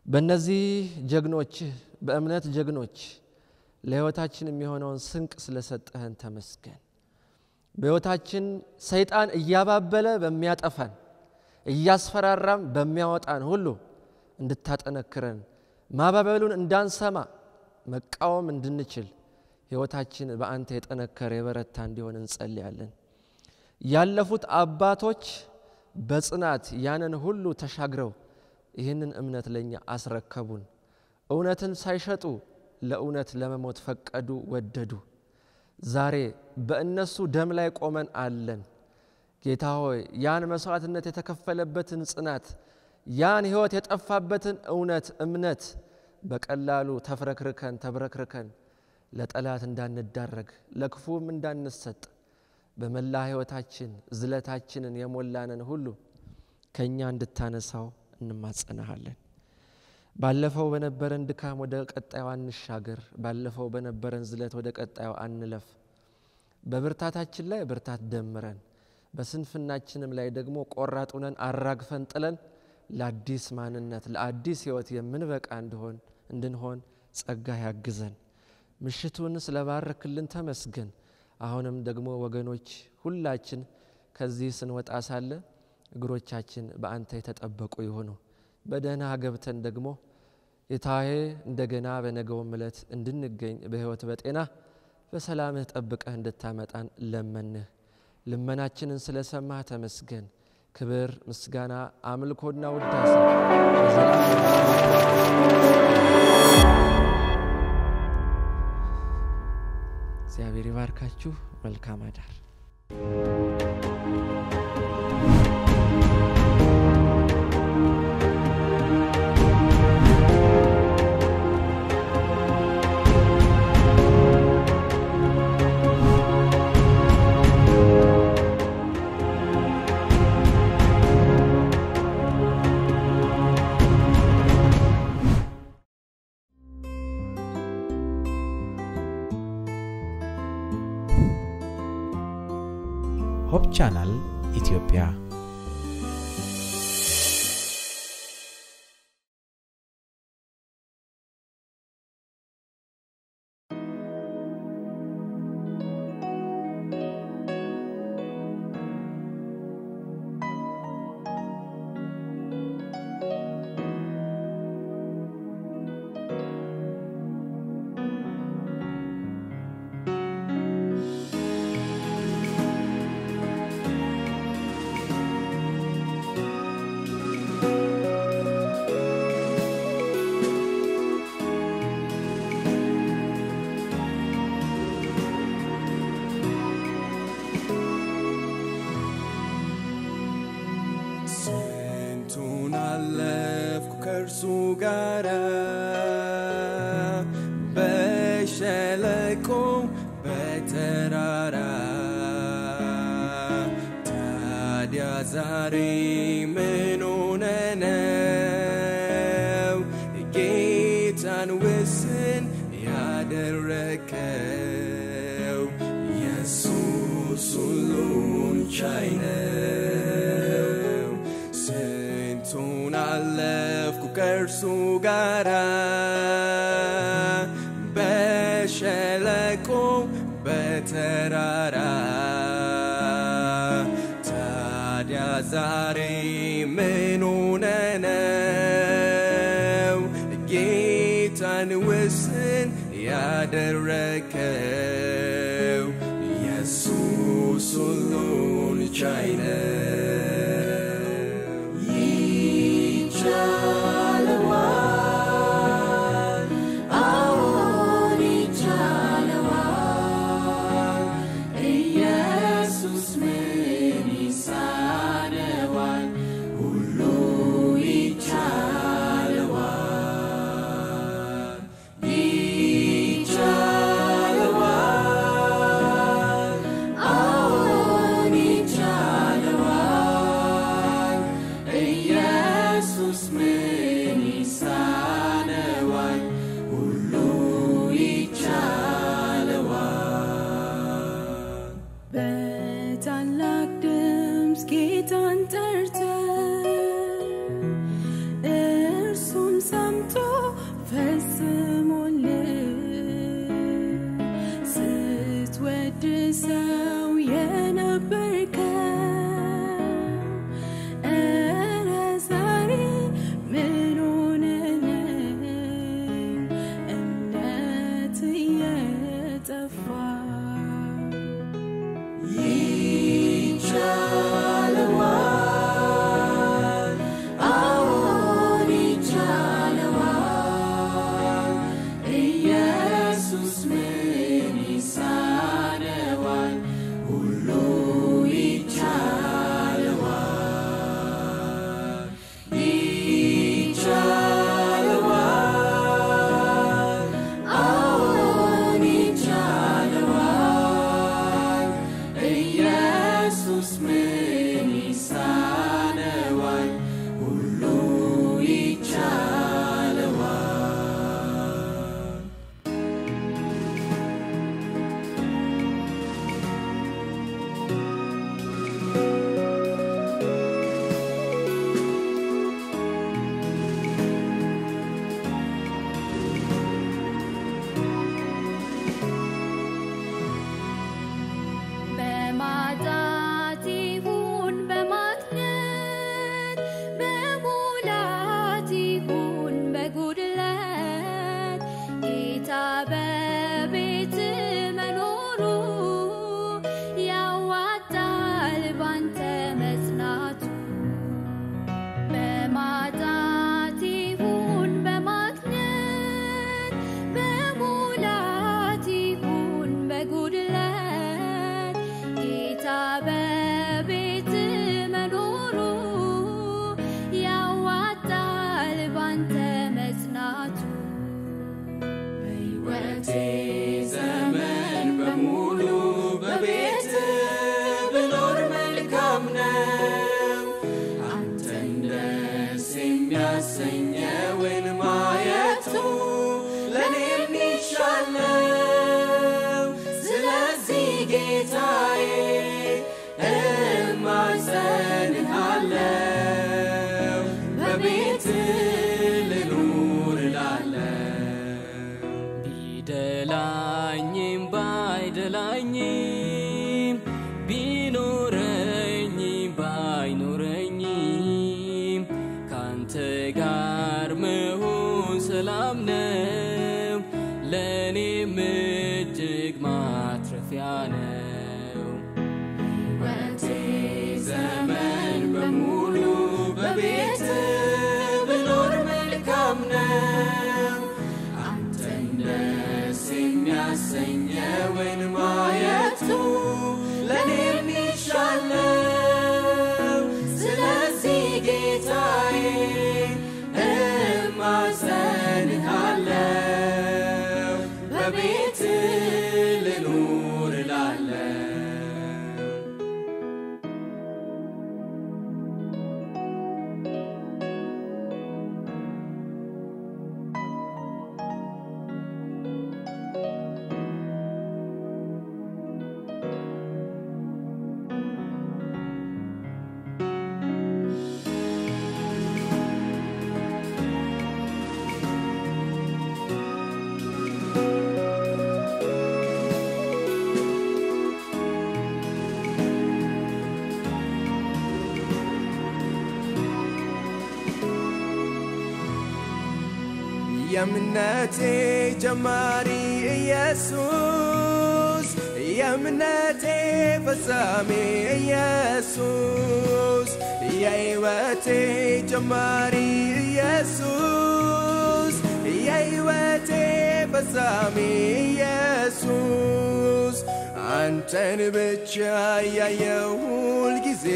በእነዚህ ጀግኖች በእምነት ጀግኖች ለሕይወታችን የሚሆነውን ስንቅ ስለሰጠህን ተመስገን። በሕይወታችን ሰይጣን እያባበለ በሚያጠፋን እያስፈራራም በሚያወጣን ሁሉ እንድታጠነክረን ማባበሉን እንዳንሰማ መቃወም እንድንችል ሕይወታችን በአንተ የጠነከረ የበረታ እንዲሆን እንጸልያለን። ያለፉት አባቶች በጽናት ያንን ሁሉ ተሻግረው ይህንን እምነት ለእኛ አስረከቡን። እውነትን ሳይሸጡ ለእውነት ለመሞት ፈቀዱ፣ ወደዱ። ዛሬ በእነሱ ደም ላይ ቆመን አለን። ጌታ ሆይ ያን መስዋዕትነት የተከፈለበትን ጽናት ያን ሕይወት የጠፋበትን እውነት እምነት በቀላሉ ተፍረክርከን ተብረክርከን ለጠላት እንዳንዳረግ ለክፉም እንዳንሰጥ በመላ ሕይወታችን ዝለታችንን የሞላንን ሁሉ ከእኛ እንድታነሳው እንማጸናሃለን። ባለፈው በነበረን ድካም ወደ ቀጣዩ አንሻገር። ባለፈው በነበረን ዝለት ወደ ቀጣዩ አንለፍ። በብርታታችን ላይ ብርታት ደምረን፣ በስንፍናችንም ላይ ደግሞ ቆራጥ ሆነን አራግፈን ጥለን ለአዲስ ማንነት ለአዲስ ሕይወት የምንበቃ እንድሆን እንድንሆን ጸጋ ያግዘን። ምሽቱን ስለባረክልን ተመስገን። አሁንም ደግሞ ወገኖች ሁላችን ከዚህ ስንወጣ ሳለ እግሮቻችን በአንተ የተጠበቁ ይሆኑ። በደህና ገብተን ደግሞ የታዬ እንደገና በነገውም ዕለት እንድንገኝ በሕይወት በጤና በሰላምህ ጠብቀህ እንድታመጣን ለመንህ። ልመናችንን ስለሰማህ ተመስገን። ክብር፣ ምስጋና፣ አምልኮና ውዳሴ እግዚአብሔር ይባርካችሁ። መልካም አዳር። ሆፕ ቻናል ኢትዮጵያ ስንቱን አለፍኩ ከእርሱ ጋራ በሸለቆ በተራራ ታዲያ ዛሬ ምን ሆነ ነው ጌታን ውስን ያደረከው ኢየሱስ ሁሉን ቻይ ነው ስንቱን አለፍኩ ከእርሱ ጋራ በሸለቆ በተራራ ታዲያ ዛሬ ምን ሆነ ነው ጌታን ውስን ያደረከው ኢየሱስ ሁሉን ቻይ ነው ይቻለዋል አዎን ይቻለዋል ኢየሱስ ምን ይሳነዋል ሁሉ ይቻለዋል ይቻለዋል አዎን ይቻለዋል ኢየሱስ ምን ይሳነዋል ሁሉ ይቻለዋል በታላቅ ድምፅ ጌታን ጠርተን እርሱም ሰምቶ የእምነቴ ጀማሪ ኢየሱስ የእምነቴ ፈጻሜ ኢየሱስ የሕይወቴ ጀማሪ ኢየሱስ የሕይወቴ ፈጻሜ ኢየሱስ አንተን ብቻ ያየው ሁል ጊዜ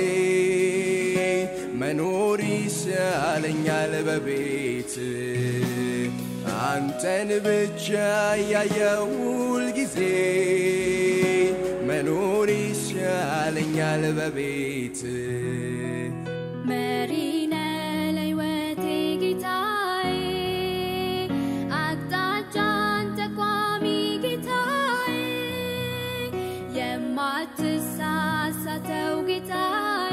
መኖር ይሻለኛል በቤት አንተን ብቻ ያየው ሁል ጊዜ መኖር ይሻለኛል በቤት መሪነ ለሕይወቴ ጌታዬ አቅጣጫን ጠቋሚ ጌታዬ የማትሳሳተው ጌታዬ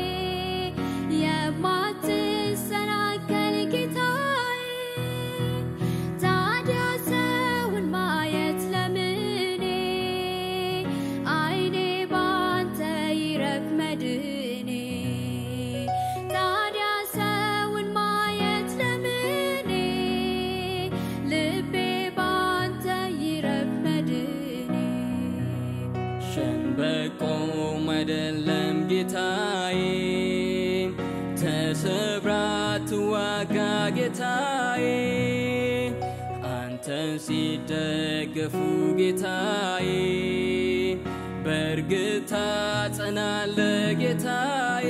የማትሰናከል ጌታዬ ታዲያ ሰውን ማየት ለምኔ አይኔ ባንተ ይረፍ መድኔ ታዲያ ሰውን ማየት ለምኔ ልቤ ባንተ ይረፍ መድኔ ሸንበቆም አይደለም ጌታዬ ተሰብራ ትዋጋ ጌታዬ አንተን ሲደገፉ ጌታዬ በእርግጥ ታጸናለ ጌታዬ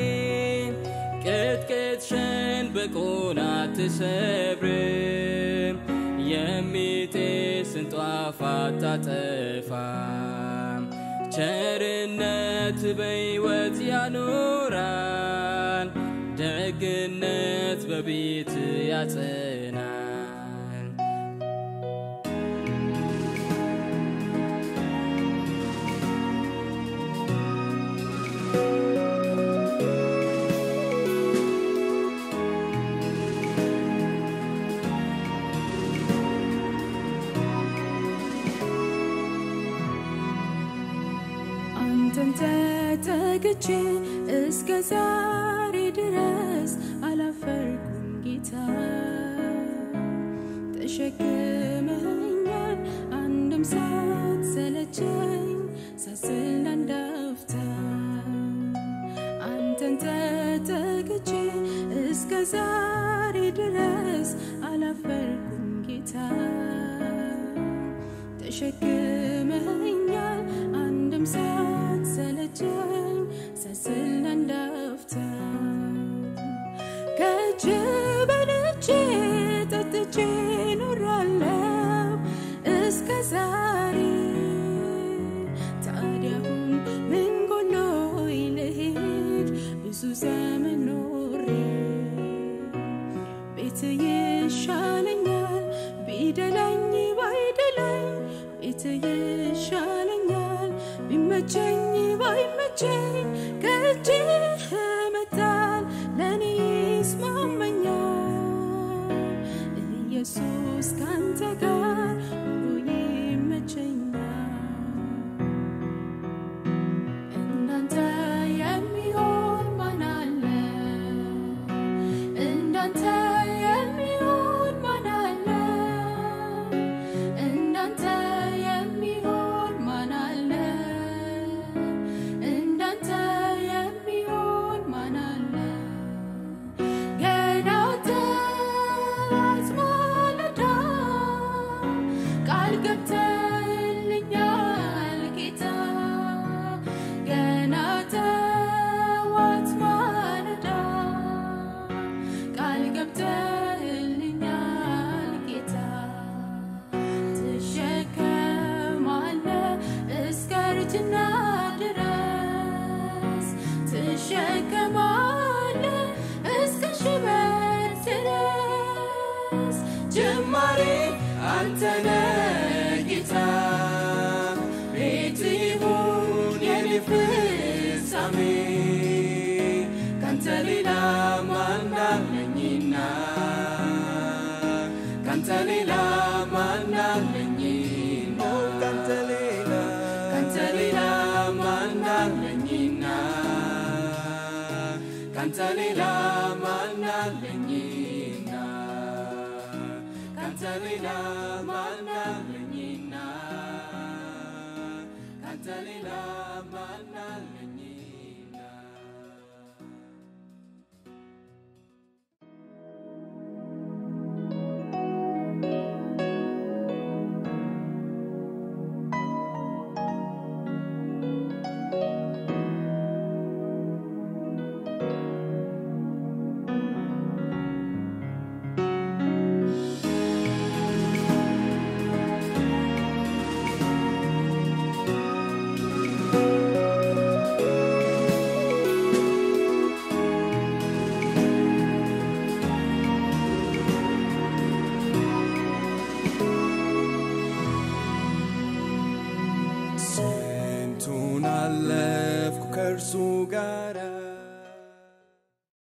ቅጥቅጥ ሸንበቆን አትሰብርም የሚጤስን ጧፍ አታጠፋም ቸርነት በሕይወት ያኖራል ደግነት በቤት ያጸናል አንተን ተጠግቼ እስከ ዛሬ ድረስ አላፈርኩም ጌታ ተሸክመኛል አንድም ሳትሰለቸኝ ሳስል አንዳፍታ አንተን ተጠግቼ እስከ ዛሬ ድረስ አላፈርኩም ጌታ ተሸክመኛል አንድም ሳትሰለቸኝ ሳስል አንዳፍታ ከእጅ በልቼ ጠጥቼ ኖራለሁ እስከ ዛሬ ታዲያሁን ምን ጎሎኝ ልሄድ ብዙ ዘመን ኖሬ ቤት ይሻለኛል ቢደላኝ ባይደላኝ ቤት ይሻለኛል ቢመቸኝ ባይመቸኝ ከእጅህ መጣል ለእኔ ይስማመኛል ኢየሱስ ካንተ ጋር ኑሮ ይመቸኛል እንዳንተ የሚሆን ማን አለ እንዳንተ የሚሆን ማን አለ እንዳንተ የሚሆን ማን አለ እንዳንተ የሚሆን ማን አለ ገና ጠዋት ማለዳ ቃል ገብተህልኛል ጌታ ገና ጠዋት ማለዳ ቃል ገብተህልኛል ጌታ ትሸከማለህ እስከ እርጅና ድረስ ትሸከማለህ እስከ ሽበት ድረስ ጅማሬ አንተነ ጌታ ቤት ይሁን የኔ ፍጻሜ ካንተ ሌላ ማናለኝና ካንተ ሌላ ማናለኝና ካንተ ሌላ ካንተ ሌላ ማናለኝና ካንተ ሌላ ማናለኝና ካንተ ሌላ ማናለኝና ካንተ ሌላ ማናለኝና ስንቱን አለፍኩ ከእርሱ ጋራ